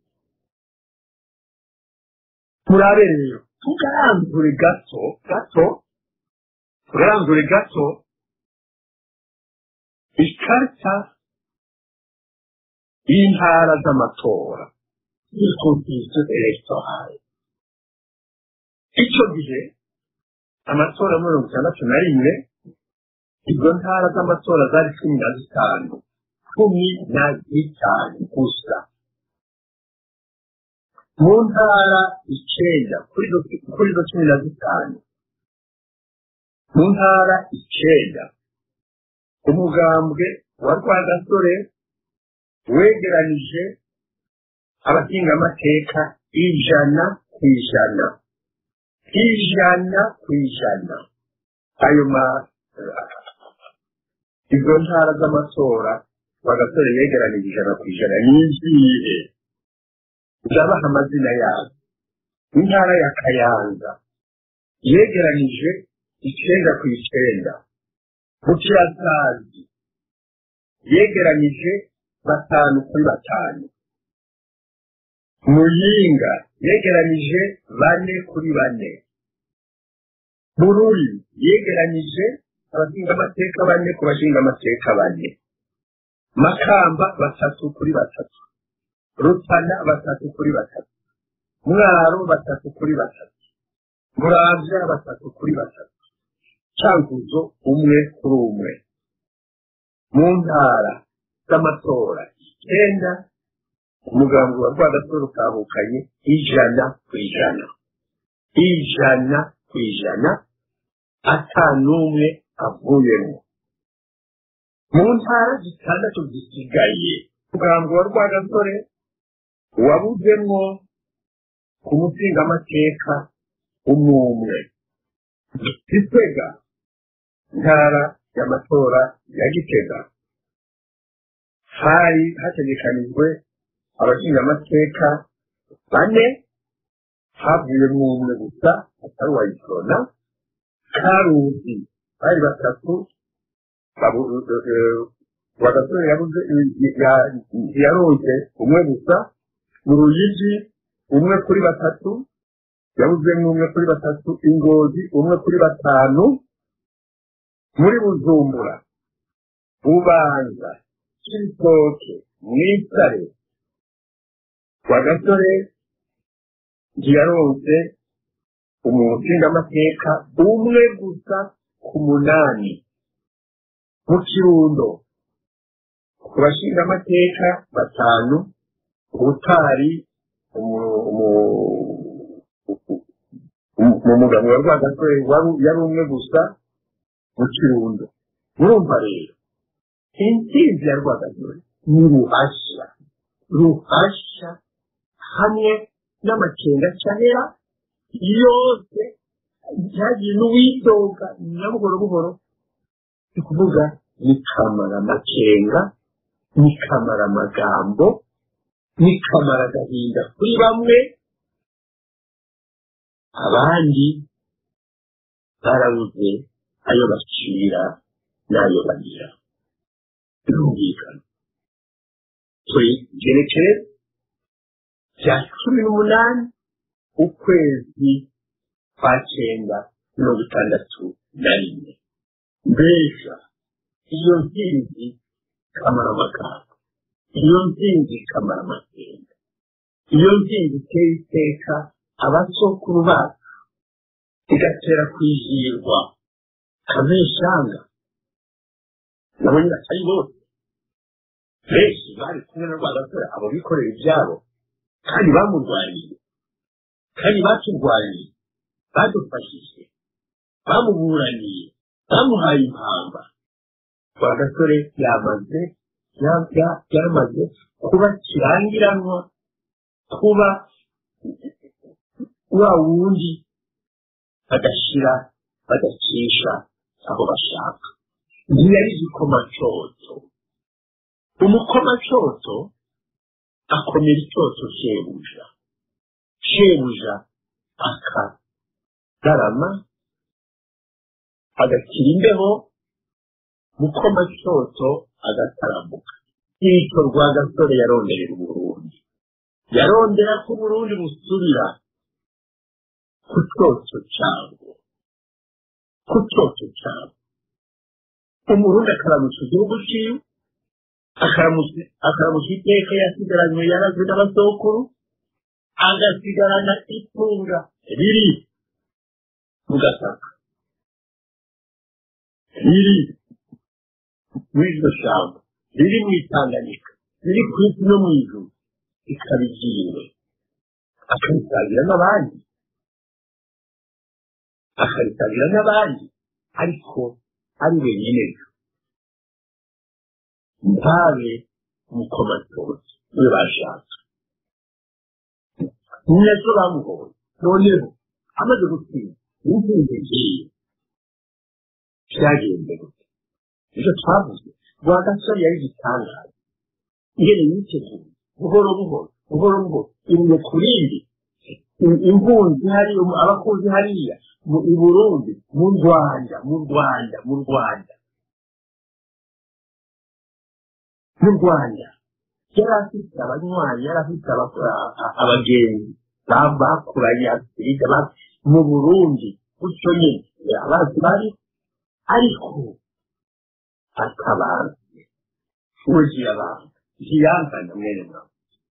murabe rero tugaranzure gato gato tugaranzure gato ikarita y'intara z'amatora y'ikompiyuta elegitoral icyo gihe amatora mirongo itandatu na rimwe izo ntara z'amatora zari cumi na zitanu cumi na zitanu gusa mu ntara icyenda kuri izo cumi na zitanu mu ntara icyenda umugambwe wa rwagasore wegeranije abahingamateka ijana ku ijana ijana ku ijana ayo ma izo ntara z'amatora rwagasore yegeranije ijana ku ijana nizihe ndabaha amazina yazo intara ya kayanza yegeranije icyenda ku icyenda bukirasazi yegeranije batanu kuri batanu muyinga yegeranije bane kuri bane bururi yegeranije abashingamateka bane ku bashingamateka bane makamba batatu kuri batatu rutana batatu kuri batatu mwaro batatu kuri batatu muramvya batatu kuri batatu cankuzo umwe kuri umwe mu ntara z'amatora icyenda umugambi wa rwagasore utahukanye ijana ku ijana ijana ku ijana ata n'umwe avuyemo mu ntara zitandatu zisigaye umugambi wa rwagasore wabuzemo ku musingamateka umwe gitega ntara y'amatora ya gitega hari hategekanijwe abashingamateka bane havuyemo umwe gusa atari uwayisona karuzi bari batatu bagasore yabuze yaronse umwe gusa mu ruyigi umwe kuri batatu yabuzemo umwe kuri batatu ingozi umwe kuri batanu muri bujumbura bubanza cy'ibitoke mwitare kwa gasore ntiyaronse umushingamateka umwe gusa ku munani mu kirundo ku bashingamateka batanu ubutari mu mugabo wa rwagasore yari umwe gusa mu kirundo murumva rero intsinzi ya rwagasore ni ruhashya ruhashya hamwe n'amakenga cyahera yose byagiye n'uwidoga na buhoro buhoro ni ukuvuga ni kamara amakenga ni kamara amagambo ni kamara agahinda kuri bamwe abandi barabuze ayo bacira n'ayo bagira birumvikana turi gerekere bya cumi n'umunani ukwezi kwa cyenda mirongo itandatu na rimwe mbega iyo nsinzi kamara amagambo iyo nsinzi kamara amakenga iyo nsinzi iteye iteka abasokuru bacu igatera kwizihirwa kameshanga nabo nyiracari bose benshi bari kumwe na rwagasore abo bikorera ibyabo kandi bamurwaniye kandi baturwaniye badufashije bamuburaniye bamuhaye impamba rwagasore yamaze yamaze kuba kirangiranwa kuba wa wundi badashyira badacisha aho bashaka ntiyari igikomacoto umukomacoto akomera icyoto shebuja shebuja akagarama agakira imbeho mukomacoto agataramuka icyo rwagasore yaronderera uburundi yarondera ko uburundi busubira ku cyoto cyabwo ku cyoto cyabwo umurundi akaramusha igihugu cyiwe akaramusha iteka yasigaranywe yarazwe n'abasokuru agasigarana itunga riri mu gataka riri muri iryo shyamba riri mu itanganyika riri ku isi no mu ijuru ikaba igiwe akaritangira n'abandi akaritangira n'abandi ariko ari wenyine ntabe umukomatoti we bashaka ni nacyo bamuhoye noneho amaze gutsinda n'intsinzi ngiye byagenze gute nicyo twavuze rwagasore yari igitangaza ingene yiteguye buhoro buhoro buhoro buhoro imwe ku rindi impunzi hariya abakunzi hariya i burundi mu rwanda mu rwanda mu rwanda mu rwanda yari afite abanywanyi yari afite abagenzi bakuranye afurika mu burundi gutyo nyine abazi bari ariko atabanze ugiye abantu ntiyangana mwene mwawe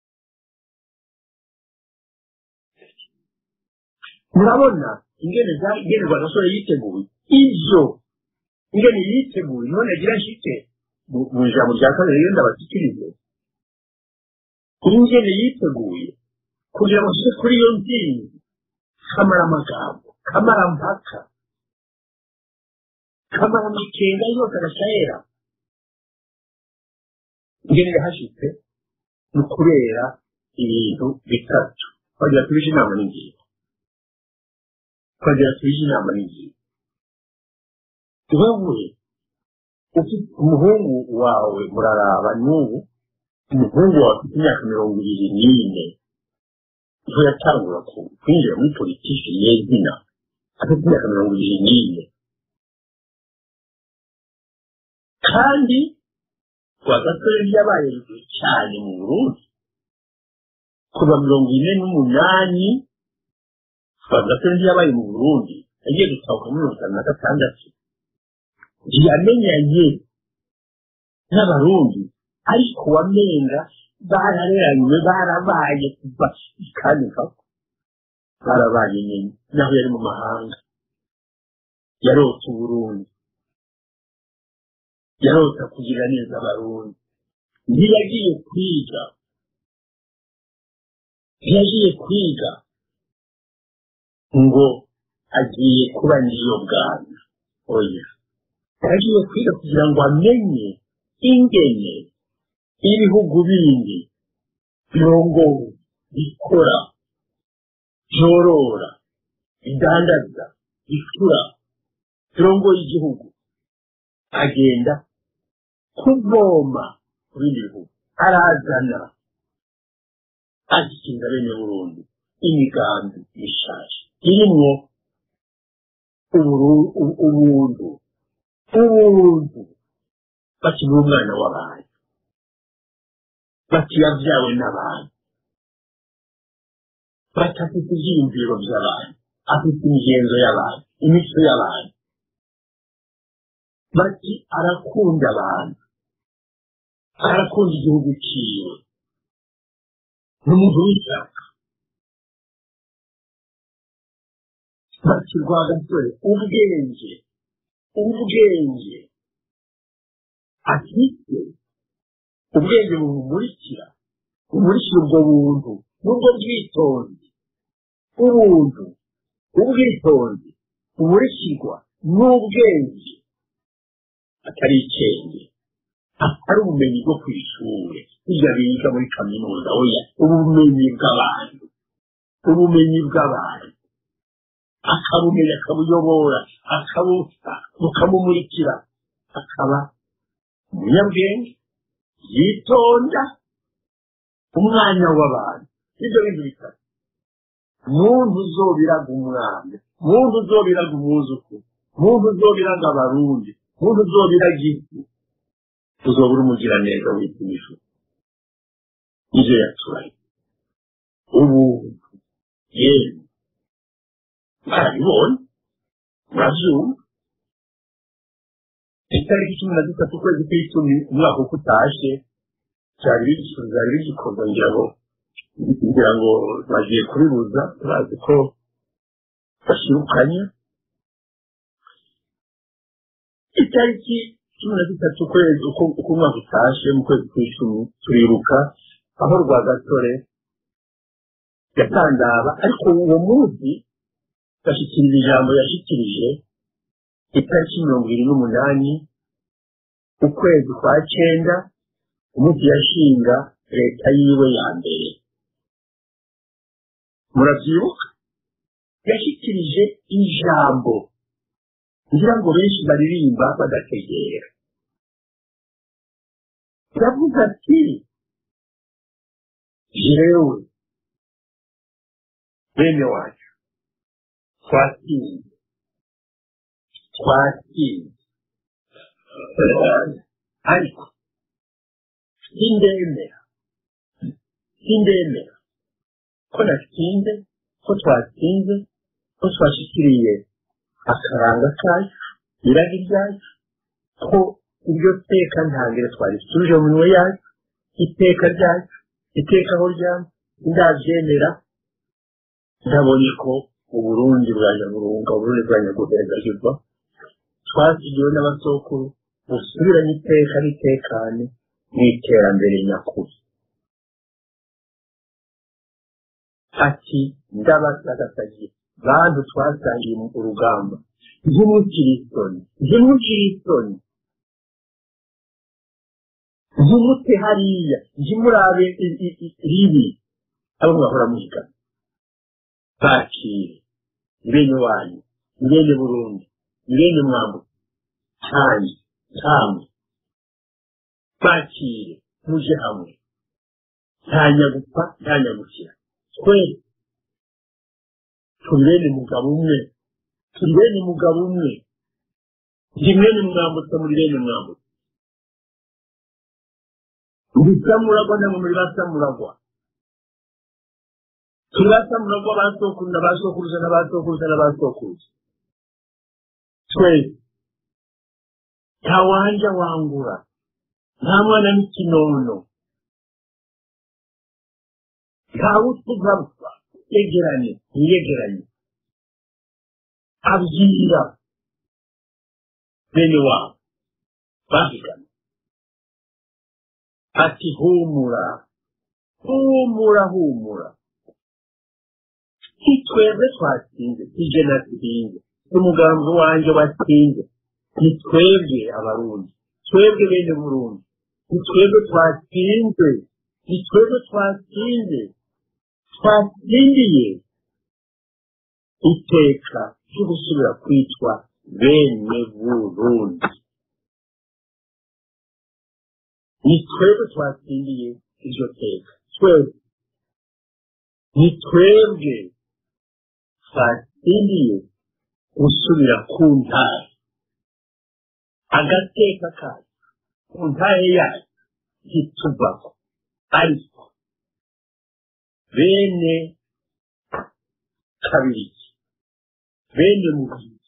murabona ingene ingene rwagasore yiteguye ibyo ingene yiteguye none agira nshike mu ijambo rya kabiri iyo ndabashyikirize ingene yiteguye kugira ngo ashike kuri iyo ntsinzi kamara amagambo kamara mpaka kamara amakenga yose agashahera ingene yahashitse ni ukubera ibintu bitatu twagira tubije inama n'ingingo twagira tubije inama n'ingingo wewe ufite umuhungu wawe muraraba n'ubu umuhungu wawe ufite imyaka mirongo ibiri n'ine niho yatangura kwinjira muri politiki yezina afite imyaka mirongo ibiri n'ine kandi rwagasore yabaye ruguru cyane mu burundi kuva mirongo ine n'umunani rwagasore yabaye mu burundi agiye gutahuka muri mirongo itanu na gatandatu ntiyamenyanye n'abarundi ariko wamenga barareranywe barabaye kuva kandi mpaka barabaye nyine naho yari mu mahanga yarota uburundi yarota kugira neza abarundi ntiyagiye kwiga ntiyagiye kwiga ngo agiye kuba niyo bwana oya yagiye kwiga kugira ngo amenye ingene ibihugu bindi birongowe bikora byorora bidandaza bicura birongoye igihugu agenda kuvoma ku bindi bihugu arazana ashyikiriza bene burundi imigambi mishaje irimwo ubuntu ubuntu bakiri umwana w'abantu batiyabyawe n'abantu batafite ibyiyumviro by'abantu afite imigenzo y'abantu imico y'abantu bati arakunda abantu arakunda igihugu ciwe ni umuntu w'ishyaka bati rwagasore ubwenge ubwenge afite ubwenge bumumurikira bumurikira ubwo buntu n'ubwo bwitonzi ubuntu ubwitonzi bumurikirwa n'ubwenge atari ikenge atari ubumenyi bwo ku ishuri hirya biga muri kaminuza oya ubumenyi bw'abantu ubumenyi bw'abantu akabumenya akabuyobora bukamumurikira akaba umunyabwenge yitonda umwanya w'abantu ibyo bintu bitatu muntu uzobiraga umwana muntu uzobiraga umwuzukuru muntu uzobiraga abarundi muntu uzobiraga isi uzobura umugiraneza w'ipimisho ibyo yaturaye ubuntu yewe barabibonye murabyumva itariki cumi na zitatu ukwezi kw'icumi umwaka uko utashe byari byari bigikorwa ngira ngo ngira ngo bagiye kubibuza turazi ko bashirukanye itariki cumi na zitatu ukwezi uko umwaka utashe mu kwezi kw'icumi turibuka aho rwagasore yatandaba ariko uwo munsi bashyikiriza ijambo yashyikirije itariki mirongo ibiri n'umunani ukwezi kwa cyenda umunsi yashinga leta yiwe ya mbere murabyibuka yashyikirije ijambo ngira ngo benshi baririmba badategera yavuze ati jewe bene wacu twatsinze twatsinze ariko sindemera sindemera ko natsinze ko twatsinze ko twashyikiriye akaranga kacu irari ryacu ko iryo teka ntangire twarisubije mu minwe yacu iteka ryacu iteka aho ryama ndabyemera ndabonye ko uburundi bwa nyaburunga uburundi bwa nyaguhezagirwa twasigiwe n'abasokuru busubiranye iteka n'itekane n'iterambere nyakuri ati ndabasagasagiye bantu twasangiye urugamba ntimugire isoni ntimugire isoni ntimute hariya ntimurabe ribi abo mwahora muhiga bakire bene wanyu bene burundi bene mwambu cyane cyane bakire muje hamwe nta nyagupfa nta nyagukira twese turi bene mugabo umwe turi bene mugabo umwe ndi mwene mwambutsa muri bene mwambutsa ndi samuragwa namwe muri ba samuragwa turi ba samuragwa ba sokuru na ba sokuruza na ba sokuruza na ba sokuruza twese nta wanja wangura nta mwana n'ikinono ntawe utugapfa yegeranye ntiyegeranye abwira bene wabo bahigana ati humura humura humura si twebwe twatsinze si je natsinze si umugambi wanje watsinze ni twebwe abarundi twebwe bene burundi ni twebwe twatsinze ni twebwe twatsinze twatsindiye iteka ryo gusubira kwitwa bene burundi ni twebwe twatsindiye iryo teka twebwe ni twebwe twatsindiye gusubira ku ntare agateka kayo ku ntare yayo ntituvako ariko bene kabiri bene mubiri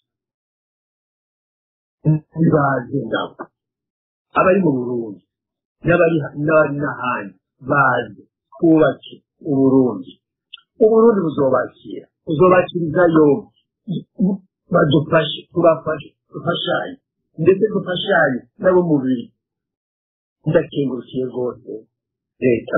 ntibaze nabo abari mu burundi n'abari n'abari n'ahandi baze twubake uburundi uburundi buzobakira buzobakiriza yombi badufashe tubafashe dufashanye ndetse dufashanye nabo mubiri ndakengurukiye rwose leta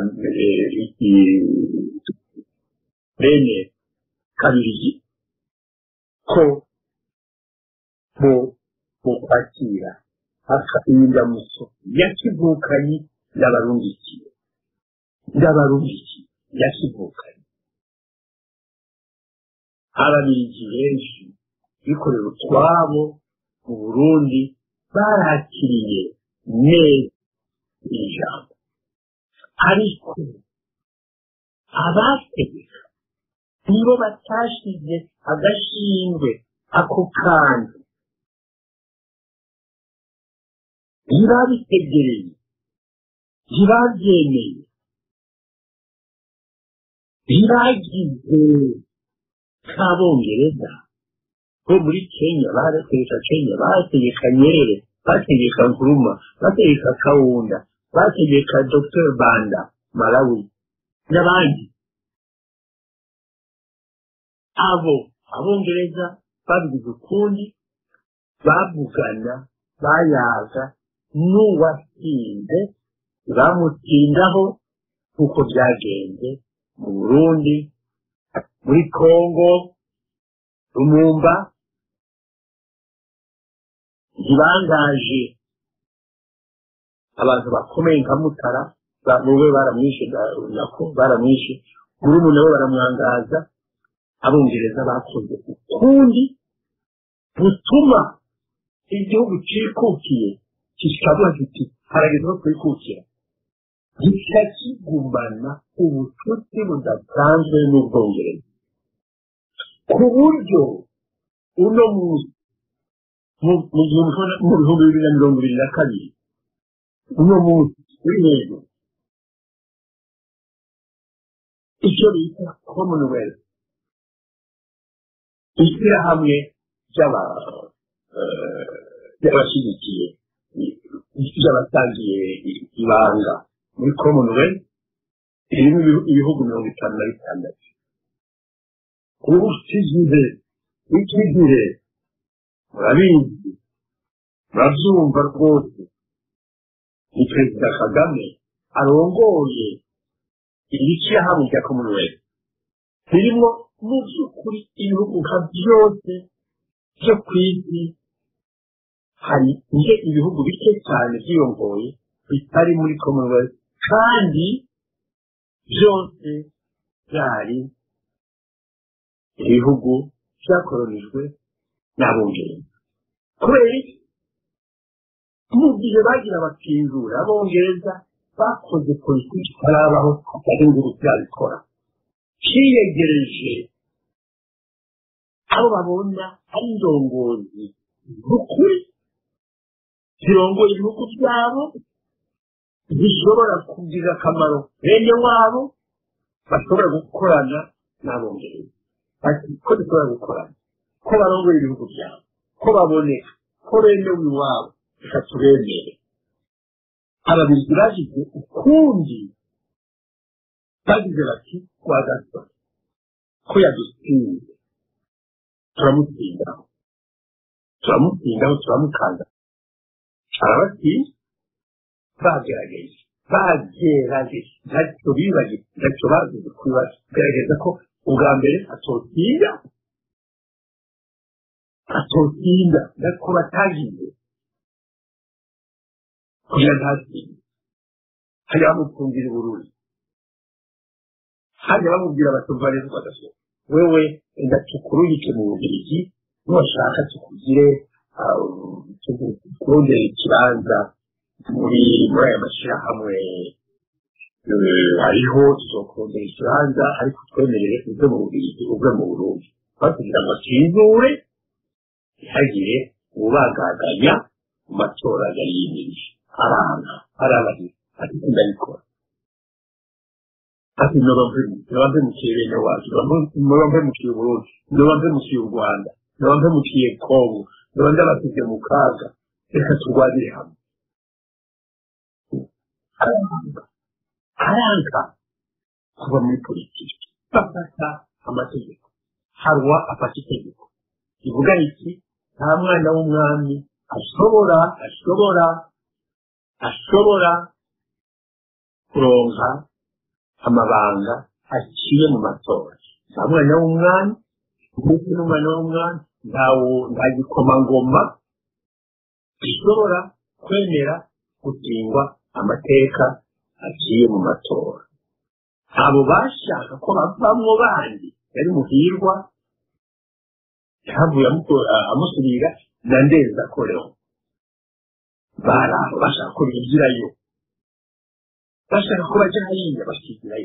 bene kabiri ko mu mu kwakira indamutso yakivukanyi y'abarundikiye y'abarundikiye yakivukanyi ababiligi benshi bikorera utwabo mu burundi barakiriye neza ijambo ariko abategeka nibo batashize agashingwe ako kantu ntibabitegereye ntibabyemeye ntibagize nk'abongereza bo muri kenya barategeka kenya bategeka nyerere bategeka nkuruma bategeka kawunda bategeka dr banda malawi n'abandi abo abongereza babigize ukundi bavugana bayaga n'uwatsinze bamutsindaho nk'uko byagenze mu burundi muri kongo rumumba ntibangaje abantu bakomeye nka mutara wowe baramwishe nako baramwishe murumuna we baramwangaza abongereza bakoze ukundi butuma igihugu cyikukiye kikavuga kiti harageze no kwikukira gica kigumana ubucuti budasanzwe n'ubwongereza ku buryo uno munsi mu bihumbi bibiri na mirongo ibiri na kabiri uno munsi uri hejuru icyo bita commonwealth ishyirahamwe ry'abashyigikiye ry'abatangiye ibanga muri commonwealth irimo ibihugu mirongo itanu na bitandatu ubu iki gihe iki gihe murabizi murabyumva rwose ni perezida kagame arongoye iri shyirahamwe rya commonwealth ririmo mu by'ukuri ibihugu nka byose byo ku isi hari nje ibihugu bike cyane byiyongoye bitari muri commonwealth kandi byose byari ibihugu byakoronijwe n'abongereza kubera iki mu gihe bagira bakizura abongereza bakoze politiki itarabaho atari ngo byabikora kiyegereje abo babona ari indongozi z'ukuri zirongoye ibihugu byabo zishobora kugirira akamaro bene wabo bashobora gukorana n'abongereza ati ko dushobora gukorana ko barongoye ibihugu byabo ko baboneka ko bemewe iwabo reka tubemere ababiligi bagize ukundi bagize bati rwagasore ko yadutsinze turamutsindaho turamutsindaho turamukanda arabatsinda bagerageje bagerageje ntacyo bibagiwe ntacyo bagize kugerageza ko ubwa mbere atotsinda atotsinda nako batagize kugira ntatsinde hajya bamupfungira ubururi hajya bamubwira batumva neza bagasohoka wewe enda tukurungike mu bubirigi nubashaka tukugire tukurondere ikibanza muri muri aya mashyirahamwe hariho tuzokurondera ikibanza ariko twemerere uve mu bubirigi uve mu burundi kugira ngo twizure ntihagire ubagaganya mu matora yari yimirije aranga arabahira ati ndabikora ati noba mpemukiye bene wacu noba mpemukiye uburundi noba mpemukiye u rwanda noba mpemukiye kongo noba ndabasize mu kaga reka turwanire hamwe aranga aranga kuva muri politiki bafata amategeko harwa afata itegeko rivuga iki nta mwana w'umwami ashobora ashobora ashobora kuronka amabanga aciye mu matora nta mwana w'umwami ndetse n'umwana w'umwami nta gikomangoma gishobora kwemera gutingwa amateka aciye mu matora abo bashaka ko bavamwo bandi yari muhirwa yahavuye amusubira na ndeza koreho bari aho bashaka ko bigirayo bashaka ko bajya hariya bakigirayo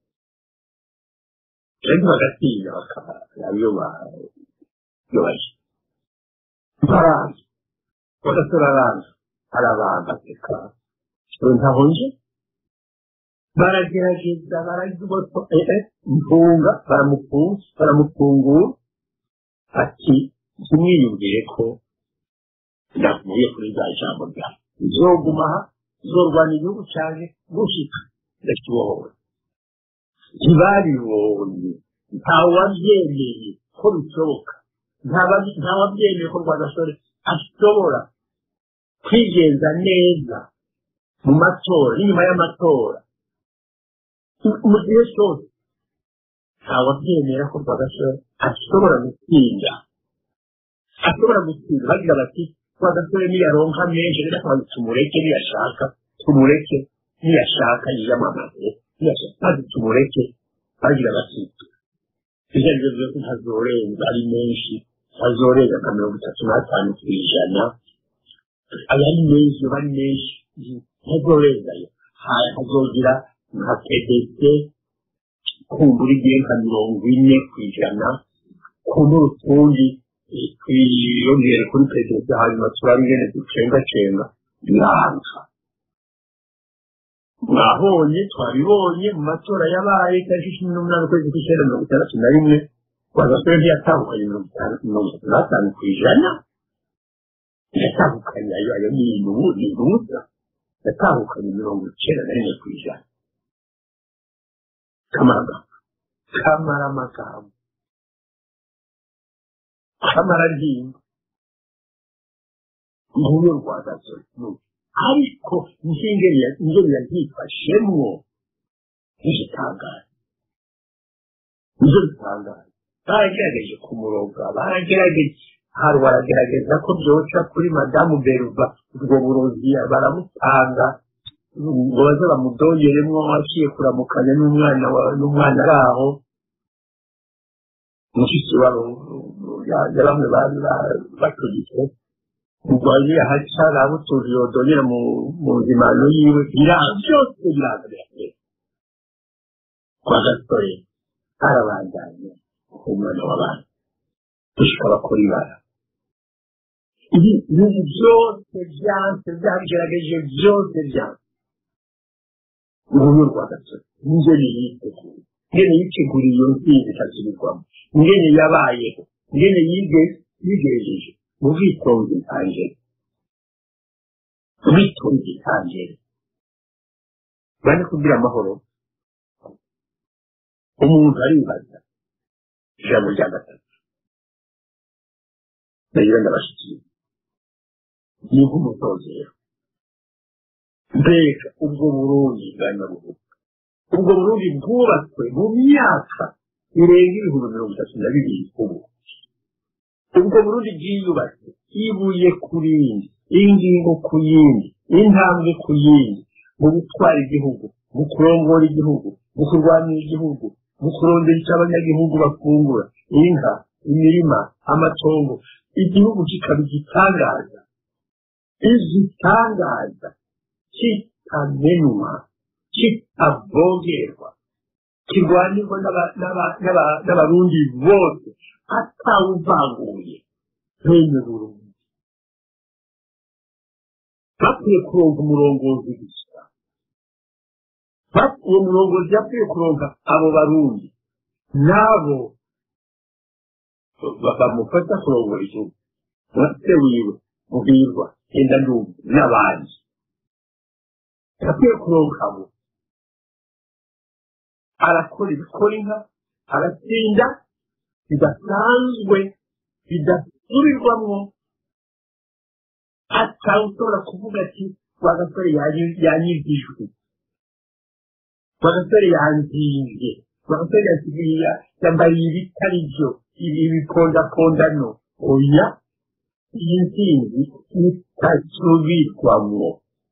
kandi bagatinya bakaba iyo baje baraza bagasora araza arabanza aseka ntaho nje baragerageza baragiboto mfunga baramufungura ati ntimwiyumvire ko ndavuye kuri za jambo ryawe nzoguma aha nzorwana igihugu cyanjye gushika ndakibohowe ntibabibonye ntawabyemeye ko bishoboka ntawabyemeye ko rwagasore ashobora kwigenza neza mu matora n'inyuma y'amatora mu gihe cyose ntawabyemera ko rwagasore ashobora gutsinda ashobora gutsinda bagira bati rwagasore niyaronka menshi rero akabanza tumureke niyashaka tumureke niyashaka yiyamamaze niyashaka maze tumureke bagira bati ibyo ari byo byose ntazorenza ari menshi ntazorenza nka mirongo itatu n'atanu ku ijana aya ari menshi aba ari menshi ntazorenzayo hazogira nka pdc kumbura igihe nka mirongo ine ku ijana kumbura utundi twiyongere kuri pdc hanyuma turabe ingene ducengacenga biranga mwabonye twabibonye mu matora yabaye tariki cumi n'umunani ukwezi kw'icyenda mirongo itandatu na rimwe rwagasore ntiyatandukanye mirongo itatu n'atanu ku ijana yatandukanye ayo ayo ni inubuza yatandukanye mirongo icyenda na rimwe ku ijana kamaraga kamara amagambo kamara ryimba nguyo rwagasore ariko ingeri yabyifashemwo ntigitangaje nizo bitangaje baragerageje kumuroga baragerageje hari baragerageza ko byoca kuri madamu beruva ubwo burozi baramutanga ngo baze bamudongeremwo aciye kuramukanya n'umwana n'umwana ari aho mushiki wabo ya bamwe bari batugitse urwaye ahaca arabutuza yodongera mu nzimano yiwe byose biraza biratera kwa gasore arabandanya umwana w'abana gushika bakora ibara ibi ibintu byose byanse byabigerageje byose byanse uruhu rwa gasore ingene yiteguye ingene yiteguriye iyo ntsinzi ikasubirwamo ingene yabayeho ingene yige yigejeje mu bwitonzi ntangere ubwitonzi ntangere bane kugira amahoro umuntu aribaza ijambo rya gatatu ndagira ndabashyikiye ni nk'umutozero mbega ubwo burundi bwa nyabugogo ubwo burundi bwubatswe mu myaka irenga ibihumbi mirongo itatu na bibiri ubu ubwo burundi bwiyubatse ibuye ku rindi ingingo ku yindi intambwe ku yindi mu gutwara igihugu mu kurongora igihugu mu kurwanira igihugu mu kurondera icyo abanyagihugu bafungura inka imirima amatongo igihugu kikaba igitangaza igitangaza kitamenwa kitavogerwa kirwanirwa n'abarundi bose atawuvanguye bene burundi bakwiye kuronka umurongozi gusa uwo murongozi yakwiye kuronka abo barundi nabo bamufasha kurongora igihugu se wiwe mubwirwa genda ndumva n'abandi yakwiye kuronka abo arakora ibikora inka aratsinda bidasanzwe bidasubirwamwo atawushobora kuvuga ati wa gasore yanyigijwe wa gasore yanzinze wa gasore yasigaye yambariye ibitari byo ibipondapondano oya iyi nsinzi itasubirwamwo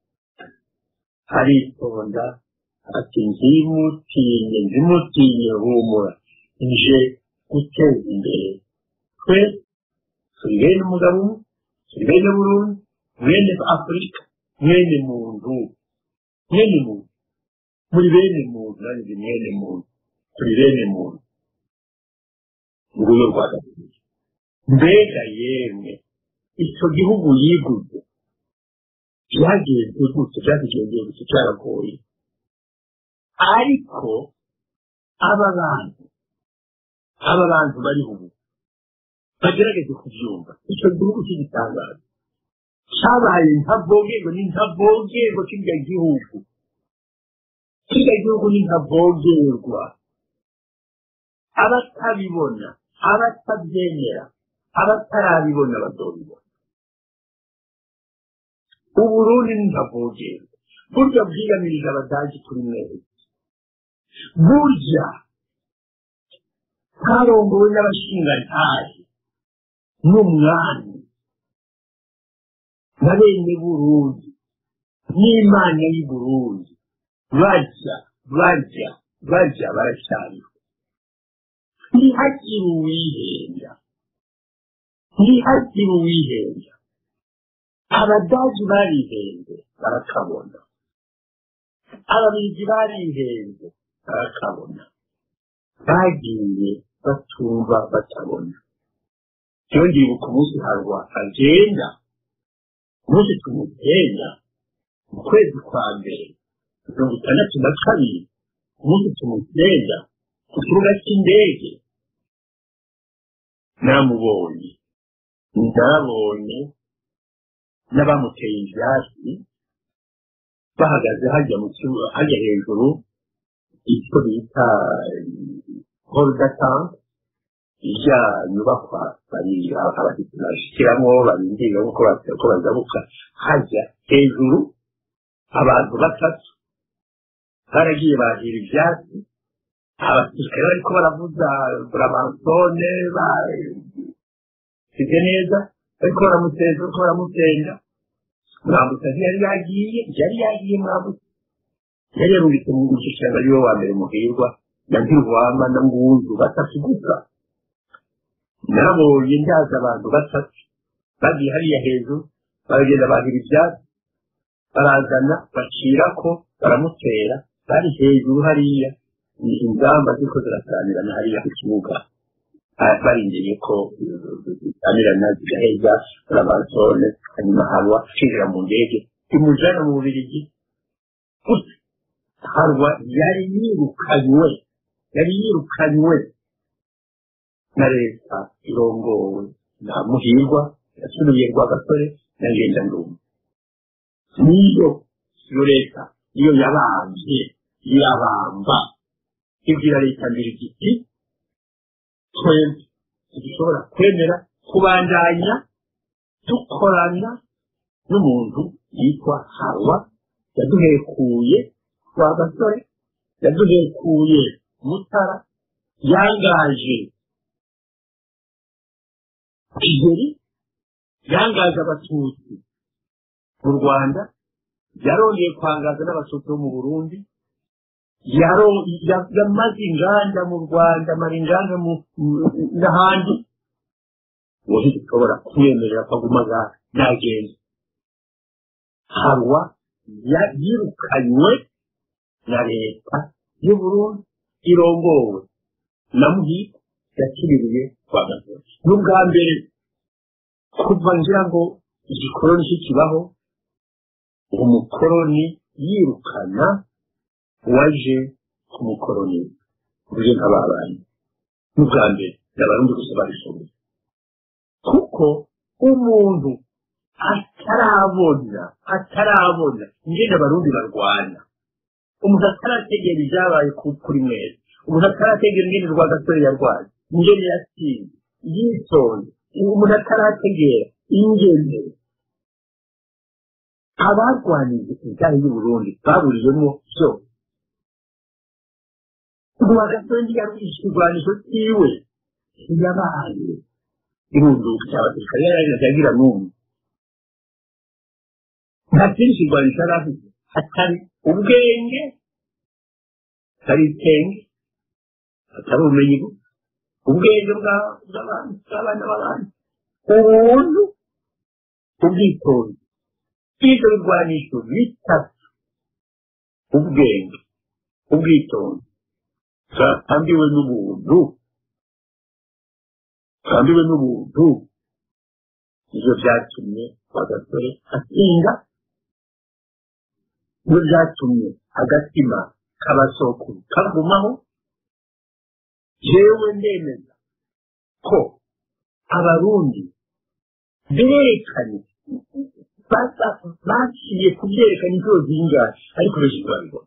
aritonda ati nzimutinye nzimutinye humura nje guteza imbere twe turi bene umugabo umwe turi bene burundi mwene afurika mwene muntu mwene muntu muri bene muntu nanjye mwene muntu turi bene muntu nguyo rwa gatatu mbega yemwe icyo gihugu yiguze byagenze gutya byakigendeye gutya cyaragoye ariko aba bantu aba bantu bari ubu bagerageze kubyumva icyo gihugu cy'igitangaza cyabaye ntavogerwa ni ntavogerwa kirya gihugu kirya gihugu ni ntavogerwa abatabibona abatabyemera abatarabibona bazobibona uburundi ni ntavogerwa burya bwiyamirije abadage kuri mwezi burya twarongowe n'abashingantahe n'umwami na bene burundi n'imana y'i burundi bajya bajya bajya baracyariho ntihagire uwihenda ntihagire uwihenda abadaji barihenze barakabona ababiligi barihenze barakabona bagiye batumva batabona iyo ndibuka umunsi harwa agenda umunsi tumugenda mu kwezi kwa mbere mirongo itandatu na kabiri umunsi tumugenda ku kibuga cy'indege namubonye nabonye n'abamuteye ibyatsi bahagaze hajya mu kibuga hajya hejuru icyo bita horidatanke ijya nyubakwa bari abashyitsi bashyikiramo barindira ko bazabuka hajya hejuru abantu batatu baragiye bahira ibyatsi abasirikare bariko baravuza buramansone basize neza bariko baramuteza bariko baramusenga mwambutsa ntiyari yagiye yari yagiye mwambutsa yari yarungitse mu gushyikirana ariwe wa mbere muhirwa na ntirwama na ngunzu batatu gusa nabonye ndaza abantu batatu bagiye hariya hejuru baragenda bahira ibyatsi barazana bacirako baramutera bari hejuru hariya ni ingamba ziko zirasanirana hariya ku kibuga barindiriye ko amirana zigaheza laboratore hanyuma harwa kwinjira mu ndege imujana mu bubirigi harwa yari yirukanywe yari yirukanywe na leta irongowe na muhirwa yasubiye rwagasore na ngendandumwe niyo iyo leta iyo yabambye irabamba ibwira leta mbere igiti twebwe ntidushobora kwemera kubandanya dukorana n'umuntu yitwa hawa yaduhekuye kwa gasore yaduhekuye mutara yangaje kigeri yangaje abatutsi mu rwanda yarongeye kwangaza n'abatutsi bo mu burundi yamaze inganda mu rwanda amara inganda n'ahandi uwo ntidukobora kumwemerera ko aguma nagenda harwa yirukanywe na leta y'uburundi irongowe na muhita yakiririye kwa gasore n'ubwa mbere kuva ngira ngo igikoroni kikibaho umukoroni yirukana waje kumukoroni uje nk'ababanyi n'ubwa mbere n'abarundi gusa babishoboye kuko umuntu atarabona atarabona ingene abarundi barwana umuntu atarategera ibyabaye kuri mwese umuntu atarategera ingene rwagasore yarwaye ingene yatsinze yitonze umuntu atarategera ingene abarwanije ibijyanye n'uburundi baburiyemo byose rwagasore ntiyarwishe ikirwanisho cyiwe ntiyabaye irunduka cy'abasirikare yagira n'umwe nta kindi kirwanisho yari afite hatari ubwenge hatari itenge hatari ubumenyi gusa ubwenge bw'abana b'abandi ubuntu ubwitonzi ibyo birwanisho bitatu ubwenge ubwitonzi bwatambiwe n'ubuntu bwatambiwe n'ubuntu ibyo byatumye agasore atsinda ibyo byatumye agatima k'abasokuru kagumaho yewe ndemeza ko abarundi berekanye baciye kubyerekana inshuro zingahe ariko benshi ntibabibona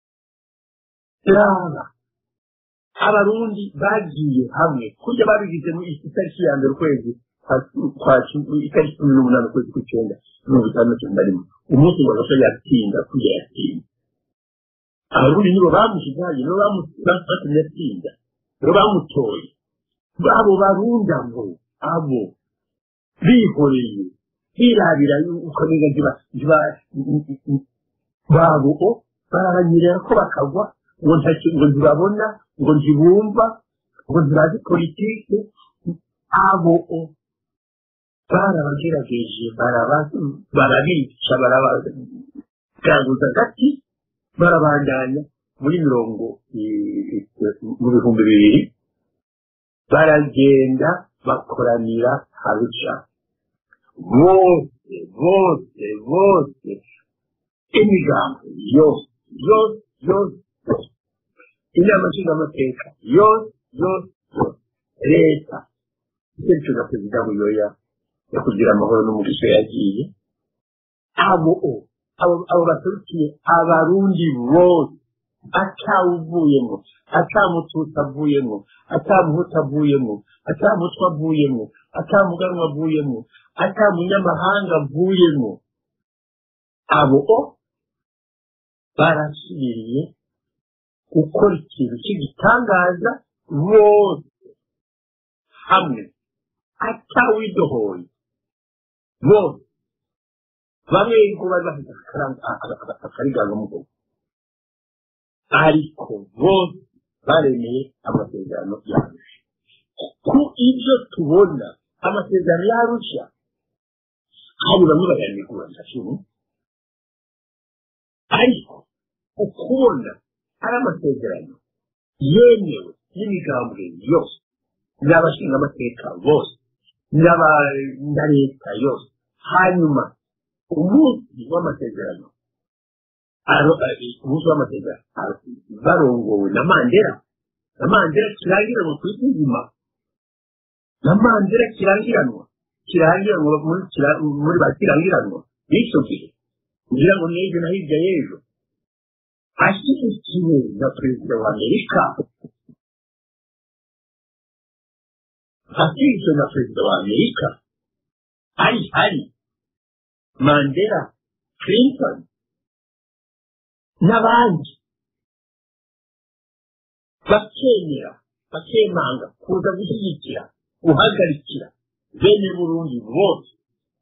raba abarundi bagiye hamwe kurya babigize mu itariki ya mbere ukwezi kwa itariki cumi n'umunani ukwezi kw'icyenda mirongo itandatu na rimwe umunsi ngo gasore yatsinda kurya yatsinda abarundi nibo bamushyize hajya nibo bamutumye atsinda nibo bamutoye abo barunda ngo abo bihoreye birabira ukamenya ntiba babo barabanyerera ko bakagwa ngo ngo ntibabona ngo ntibumva ngo ntibazi politike abo barabagerageje barabica barabaganguza gati barabandanya muri mirongo mu bihumbi bibiri baragenda bakoranira harusha bose bose bose imigambi yose yose yose yose inama nshingamateka yose yose yose leta icyerekezo na perezida buyoya yo kugira amahoro n'umugisha yagiye abo abo baturukiye abarundi bose atawuvuyemo atamututsi avuyemo atamuhutu avuyemo atamutwe avuyemo atamuganwa avuyemo atamunyamahanga avuyemo abo barasubiriye gukora ikintu cy'igitangaza bose hamwe atawidohoye bose bamwe ngo bari bafite akariganga mu bwoko ariko bose baremeye amasezerano yarusha ku ibyo tubona amasezerano yarusha hari bamwe bayanegura ndashimwe ariko ukubona ari amasezerano yemewe n'imigambwe yose n'abashingamateka bose na leta yose hanyuma umunsi w'amasezerano umunsi w'amasezerano barongowe na mandela na mandela kirangiranwa ku isi nzima na mandela kirangiranwa kirangiranwa muri ba kirangiranwa b'icyo gihe kugira ngo n'ejo na hirya y'ejo ashyigikiwe na perezida wa amerika ashyigikiwe na perezida wa amerika hari hari mandela clinton n'abandi bakemera bakemanga kuza gushyigikira guhagarikira bene burundi bose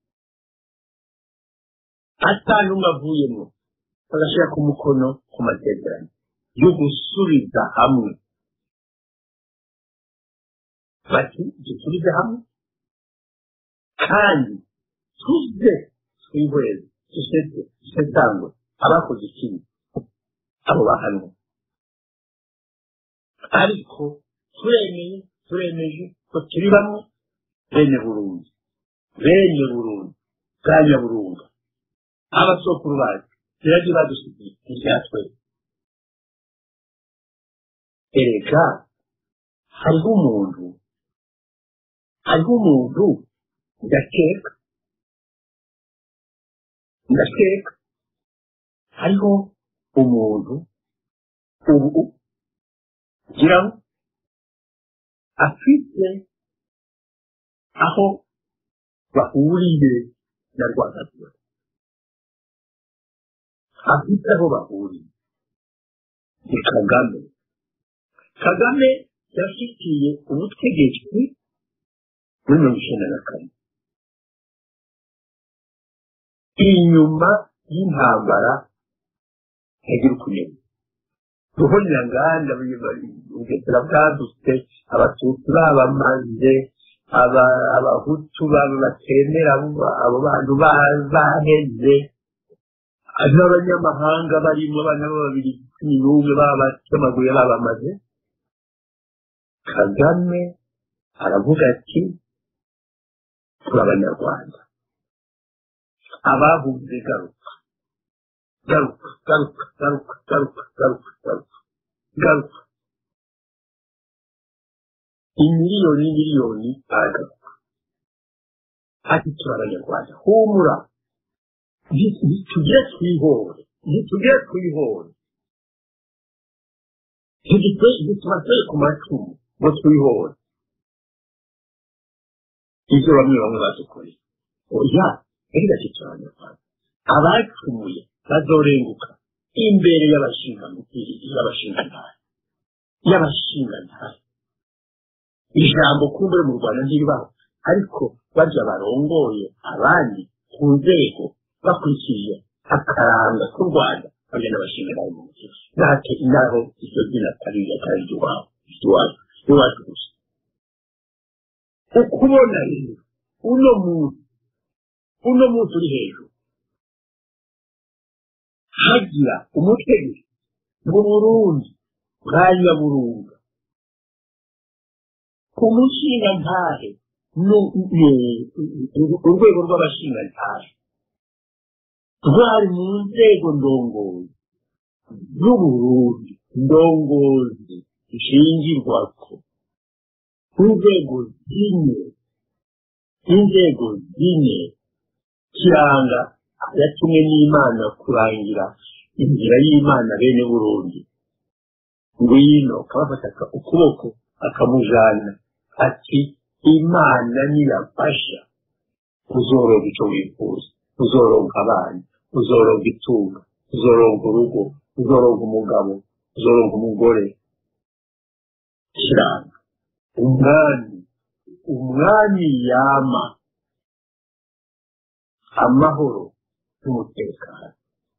atanumwe avuyemo bagashyira ku mukono ku masezerano yo gusubiza hamwe bati dusubize hamwe kandi tuze twihweze dusetse dusetangwe abakoze ikibi abo bahanwe ariko turemeye turemeje ko turi bamwe bene burundi bene burundi bwa nyaburunga abasokuru bacu biragiye badusigiye ibyatwe erega hariho umuntu hariho umuntu ndakeka ndakeka hariho umuntu ubu kugira ngo afite aho bahuriye na rwanda afite aho bahuriye ni kagame kagame yafitiye ubutegetsi muri mirongo icyenda na kane inyuma y'intambara ntagira ukumenya ruhonyanganda ubugesera bwadutse abatutsi babamaze abahutu batemera abo bantu baheze n'abanyamahanga barimo abana babiri cumi n'umwe babamaguye babamaze kagame aravuga ati turi abanyarwanda abahuze garuka garuka garuka garuka garuka garuka garuka garuka imiliyoni miliyoni aragaruka ati turi abanyarwanda humura ntitugire twihore ntitugire twihore ntitubateye ku macumu ngo twihore ibyo bamwe bamwe badukoreye oya erega turi abanyarwanda abacumuye bazorenguka imbere y'abashingantare y'abashingantare ijambo kumbure mu rwanda ntiribaho ariko barya barongoye abandi ku nzego bakurikije akaranga k'u rwanda bagenda bashingantare mu mutima natwe inaho iryo zina atari atari iry'iwabo iry'iwacu iwacu gusa ukubona rero uno munsi uno munsi uri hejuru hagira umutegetsi mu burundi bwa nyaburunga ku mushingantahe urwego rw'abashingantahe rwari mu nzego ndongozi z'uburundi ndongozi zishingirwako inzego zine inzego zine kiranga yatumwe n'imana kurangira inzira y'imana bene burundi ngwino akabafata ukuboko akamujana ati imana niyafasha uzoronka icyo wifuza uzoronka abana uzoronka itunga uzoronka urugo uzoronka umugabo uzoronka umugore kiranga umwami umwami yama amahoro n'umutekano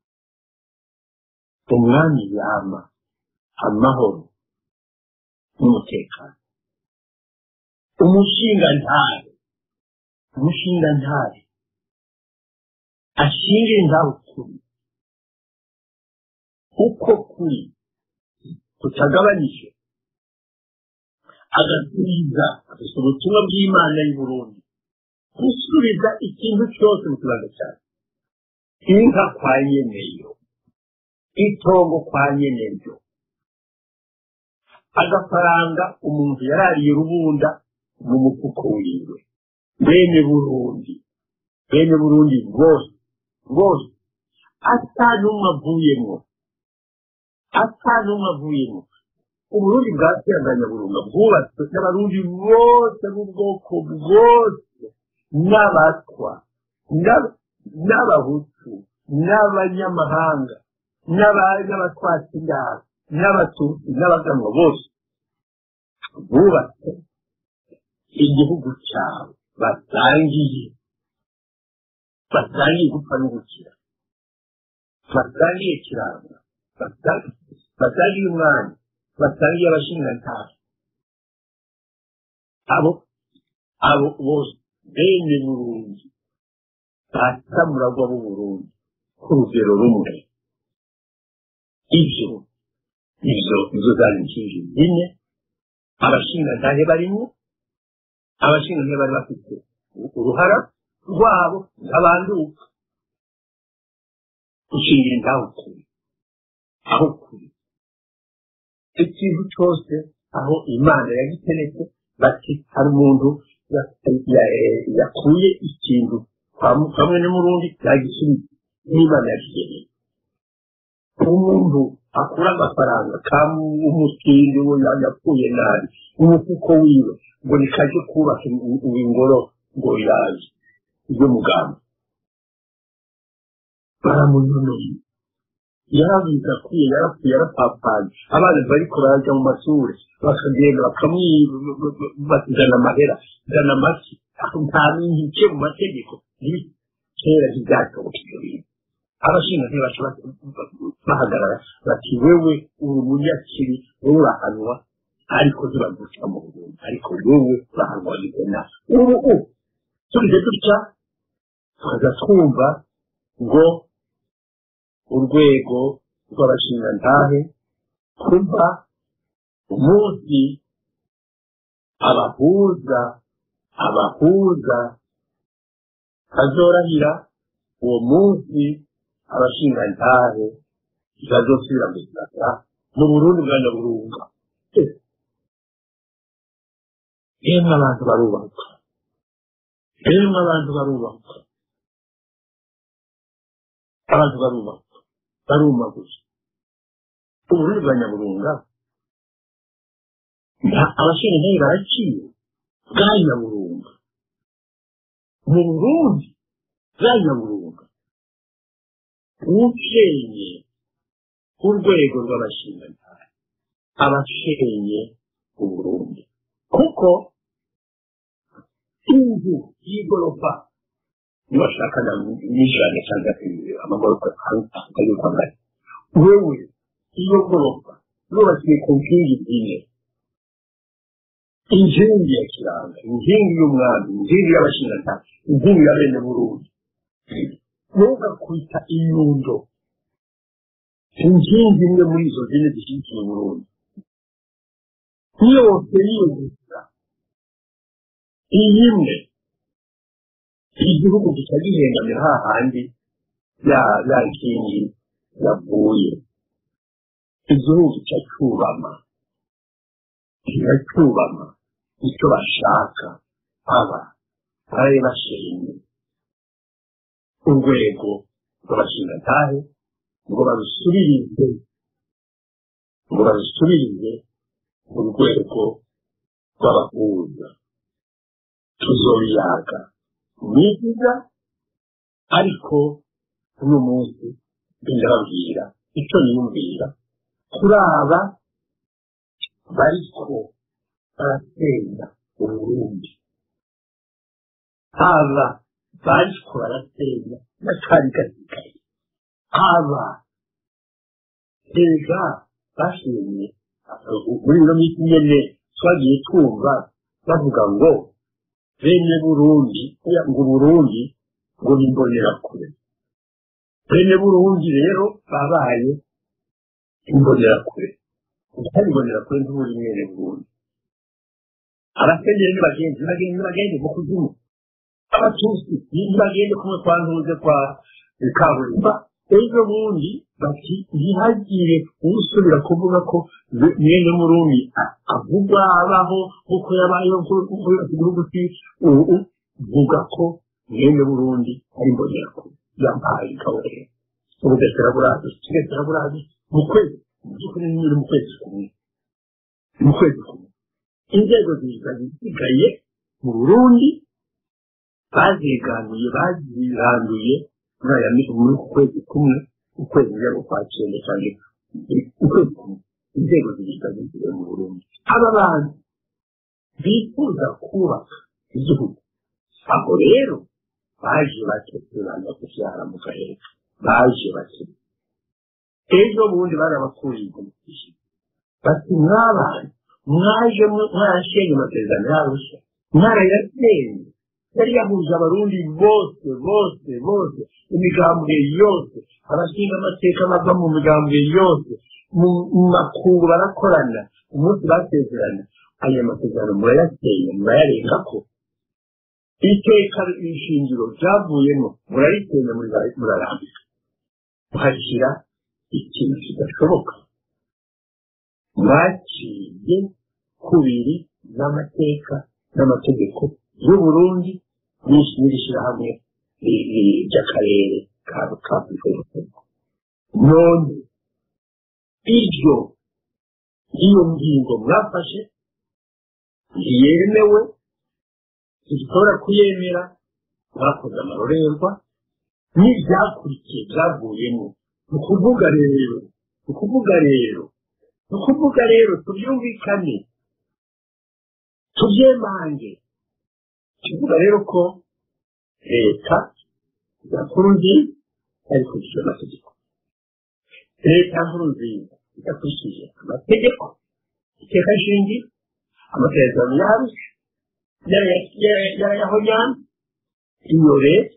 umwami yama amahoro n'umutekano umushingantahe umushingantahe ashinga indaho kuri uko kuri kutagabanije agasubiza afite ubutumwa bw'imana y'u Burundi gusubiza ikintu cyose mu kibanza cyawe inka kwa nyeneyo itongo kwa nyeneyo agafaranga umuntu yarariye rubunda mu mufuko wiwe bene burundi bene burundi bwose bwose ata n'umwe avuyemo ata n'umwe avuyemo uburundi bwa burunga bwubatswe n'abarundi bose b'ubwoko bwose n'abatwa n'abahutu n'abanyamahanga n'abatwatsi indaro n'abatutsi n'abaganwa bose bubatse igihugu cyawe basangiye basangiye gupfa no gukira basangiye kiranga basangiye umwanya basangiye abashingantahe abo abo bose bene burundi basamuragwa b'uburundi ku rugero rumwe ibyo ibyo izo zari inkingi zine abashingantahe barimo abashingantahe bari bafite uruhara rwabo abanduka gushingira intaho kure aho kure ikintu cyose aho imana yagiteretse bati hari umuntu yakuye ikintu kamwe n'umurundi yagisubiza n'imana yakigeneye umuntu akura agafaranga k'umutindi we yapfuye nabi umufuko wiwe ngo nikaje kubaka ingoro ngo yaje ibyo muganga baramunonoye yarabiza akwiye yarapfuye yarapapanye abana bariko baraja mu mashuri bakagenda bakamwibazana amahera zana amaki nta minke mu mategeko kera ntibyashoboka ibyo bintu abashinga ntibaca bahagarara bati wewe uri umunyakiri wowe urahanwa ariko ntibaguca mu burundi ariko wewe urahanwa bigena ubu ubu turize dutya tukaza twumva ngo urwego rw'abashingantahe kuva umunsi abahuza abahuza bazorahira uwo munsi abashingantahe bazosubira mu gisaka mu burundi bwa nyaburunga yemwe abantu barubaka yemwe abantu barubaka abantu barubaka baruma gusa uburundi bwa nyaburunga abashingantahe baraciwe bwa nyaburunga mu burundi bwa nyaburunga ukenye urwego rw'abashingantahe abashenye uburundi kuko inzu y'igorofa nibashaka n'ijana cyangwa amagorofa akayuka ngari wewe iyo gorofa yubakiye ku nkingi zine inkingi ya kiranga inkingi y'umwami inkingi y'abashingantahe inkingi ya bene burundi ntugakwita inyundo inkingi imwe muri izo zine zishyigikiye uburundi yose yiyumvira iyi imwe igihugu gica gihengamira hahandi ya ya nkingi yavuye igihugu gica cyubama kiracyubama icyo bashaka aba bari bashenye urwego rw'abashingantahe ngo barusubirize ngo barusubirize urwego rw'abahuza tuzobiyaga nigiza ariko uno munsi ndababwira icyo niyumvira kuri aba bariko barasenya uburundi aba bariko barasenya n'akari gasigaye aba rega bashenye muri ino minsi nyene twagiye twumva bavuga ngo bene burundi ngo burundi ngo nimbonera kure bene burundi rero babaye imbonera kure utari imbonera kure ntuburi mwene burundi abasenyeri nibagenzi nibagenzi nibagende mu kuzimu abatusi nibagende kumwe kwa ntuze kwa kaburimba ejo bundi bati ntihagire usubira kuvuga ko mwene murumi avugwa abaho kuko yabayeho igihugu vuga ko mwene burundi ari imbonerakure yampaye ikaburere ubugesera burazi ubugesera burazi mu kwezi mu by'ukuri ni mu kwezi kumwe mu kwezi kumwe inzego zisigaye mu burundi baziganuye baziranduye muri aya muri ku kwezi kumwe ukwezi njya kwa cyenda cyane ukwezi kumwe inzego zisigaye mu burundi aba bantu bifuza kubaka igihugu aho rero baje batekerana kubyara mu karere baje bake ejo bundi barabakuriye umugisha bati mwabana mwaje mwarashenye amasezerano yarusha mwarayasenye yari yahuje abarundi bose bose bose imigambwe yose abashinga amateka bava mu migambwe yose mu makungu barakorana umunsi basezerana aya masezerano murayasenye murayarenga ko iteka ishingiro ryavuyemo murarisenya murarambika muhashyira ikintu kidashoboka mwaciye kubiri n'amateka n'amategeko y'uburundi n'iri shyirahamwe ry'akarere ka afurika none iryo iyo ngingo mwafashe ntiyemewe ntishobora kuyemera mwakoze amarorerwa n'ibyakurikiye byavuyemo ni ukuvuga rero ni ukuvuga rero ni ukuvuga rero tubyumvikane tubyemange tuvuga rero ko leta ya nkurunziza yabikurikije amategeko leta ya nkurunziza idakurikije amategeko iteka shingiro amasezerano yarusha yarayahonyana iyo leta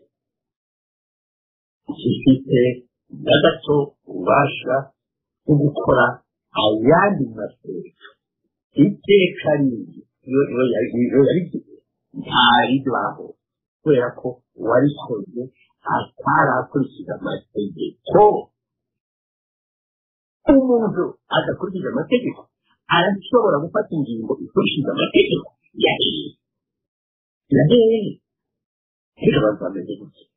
ifite na gato ububasha bwo gukora ayandi mateka iteka rindi iyo yarigize ntaribaho kubera ko uwarikoze atarakurikiza amategeko umuntu adakurikije amategeko arashobora gufata ingingo ikurikije amategeko ya leta ya leta rero abantu bameze gutya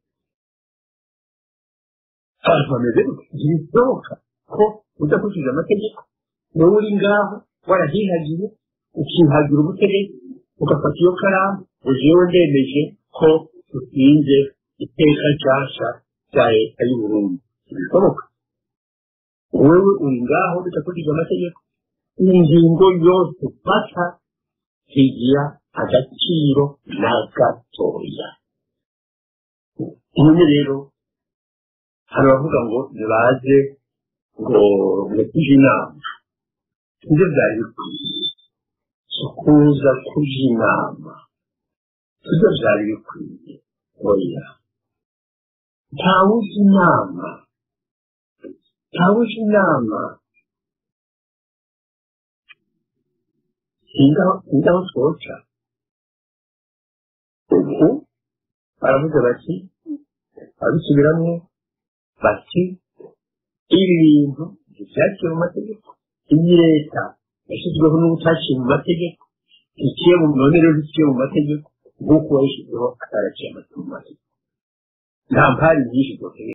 abantu bameze gutya ntibishoboka ko udakurikije amategeko wowe uri ngaho warahihagiye ukihagira ubutegetsi ugafata iyo karamu ujewe ndemeje ko utsinze iteka nshyashya rya leta y'uburundi ntibishoboka wowe uri ngaho bidakurikije amategeko ingingo yose ufata zigira agaciro na gatoya none rero hari abavuga ngo nibaze ngo mutije inama nibyo byari bikwiye kuza kuja inama nibyo byari bikwiye oya ntawuzi inama ntawuzi inama sindaho twoca ubu baravuga bati babisubiramo bati ibi bintu ntibyaciye mu mategeko iyi leta yashyizweho n'ubutaciye mu mategeko iciye mu none rero iciye mu mategeko nk'uko wayishyizeho ataraciye mu mategeko nta mpari nyinshi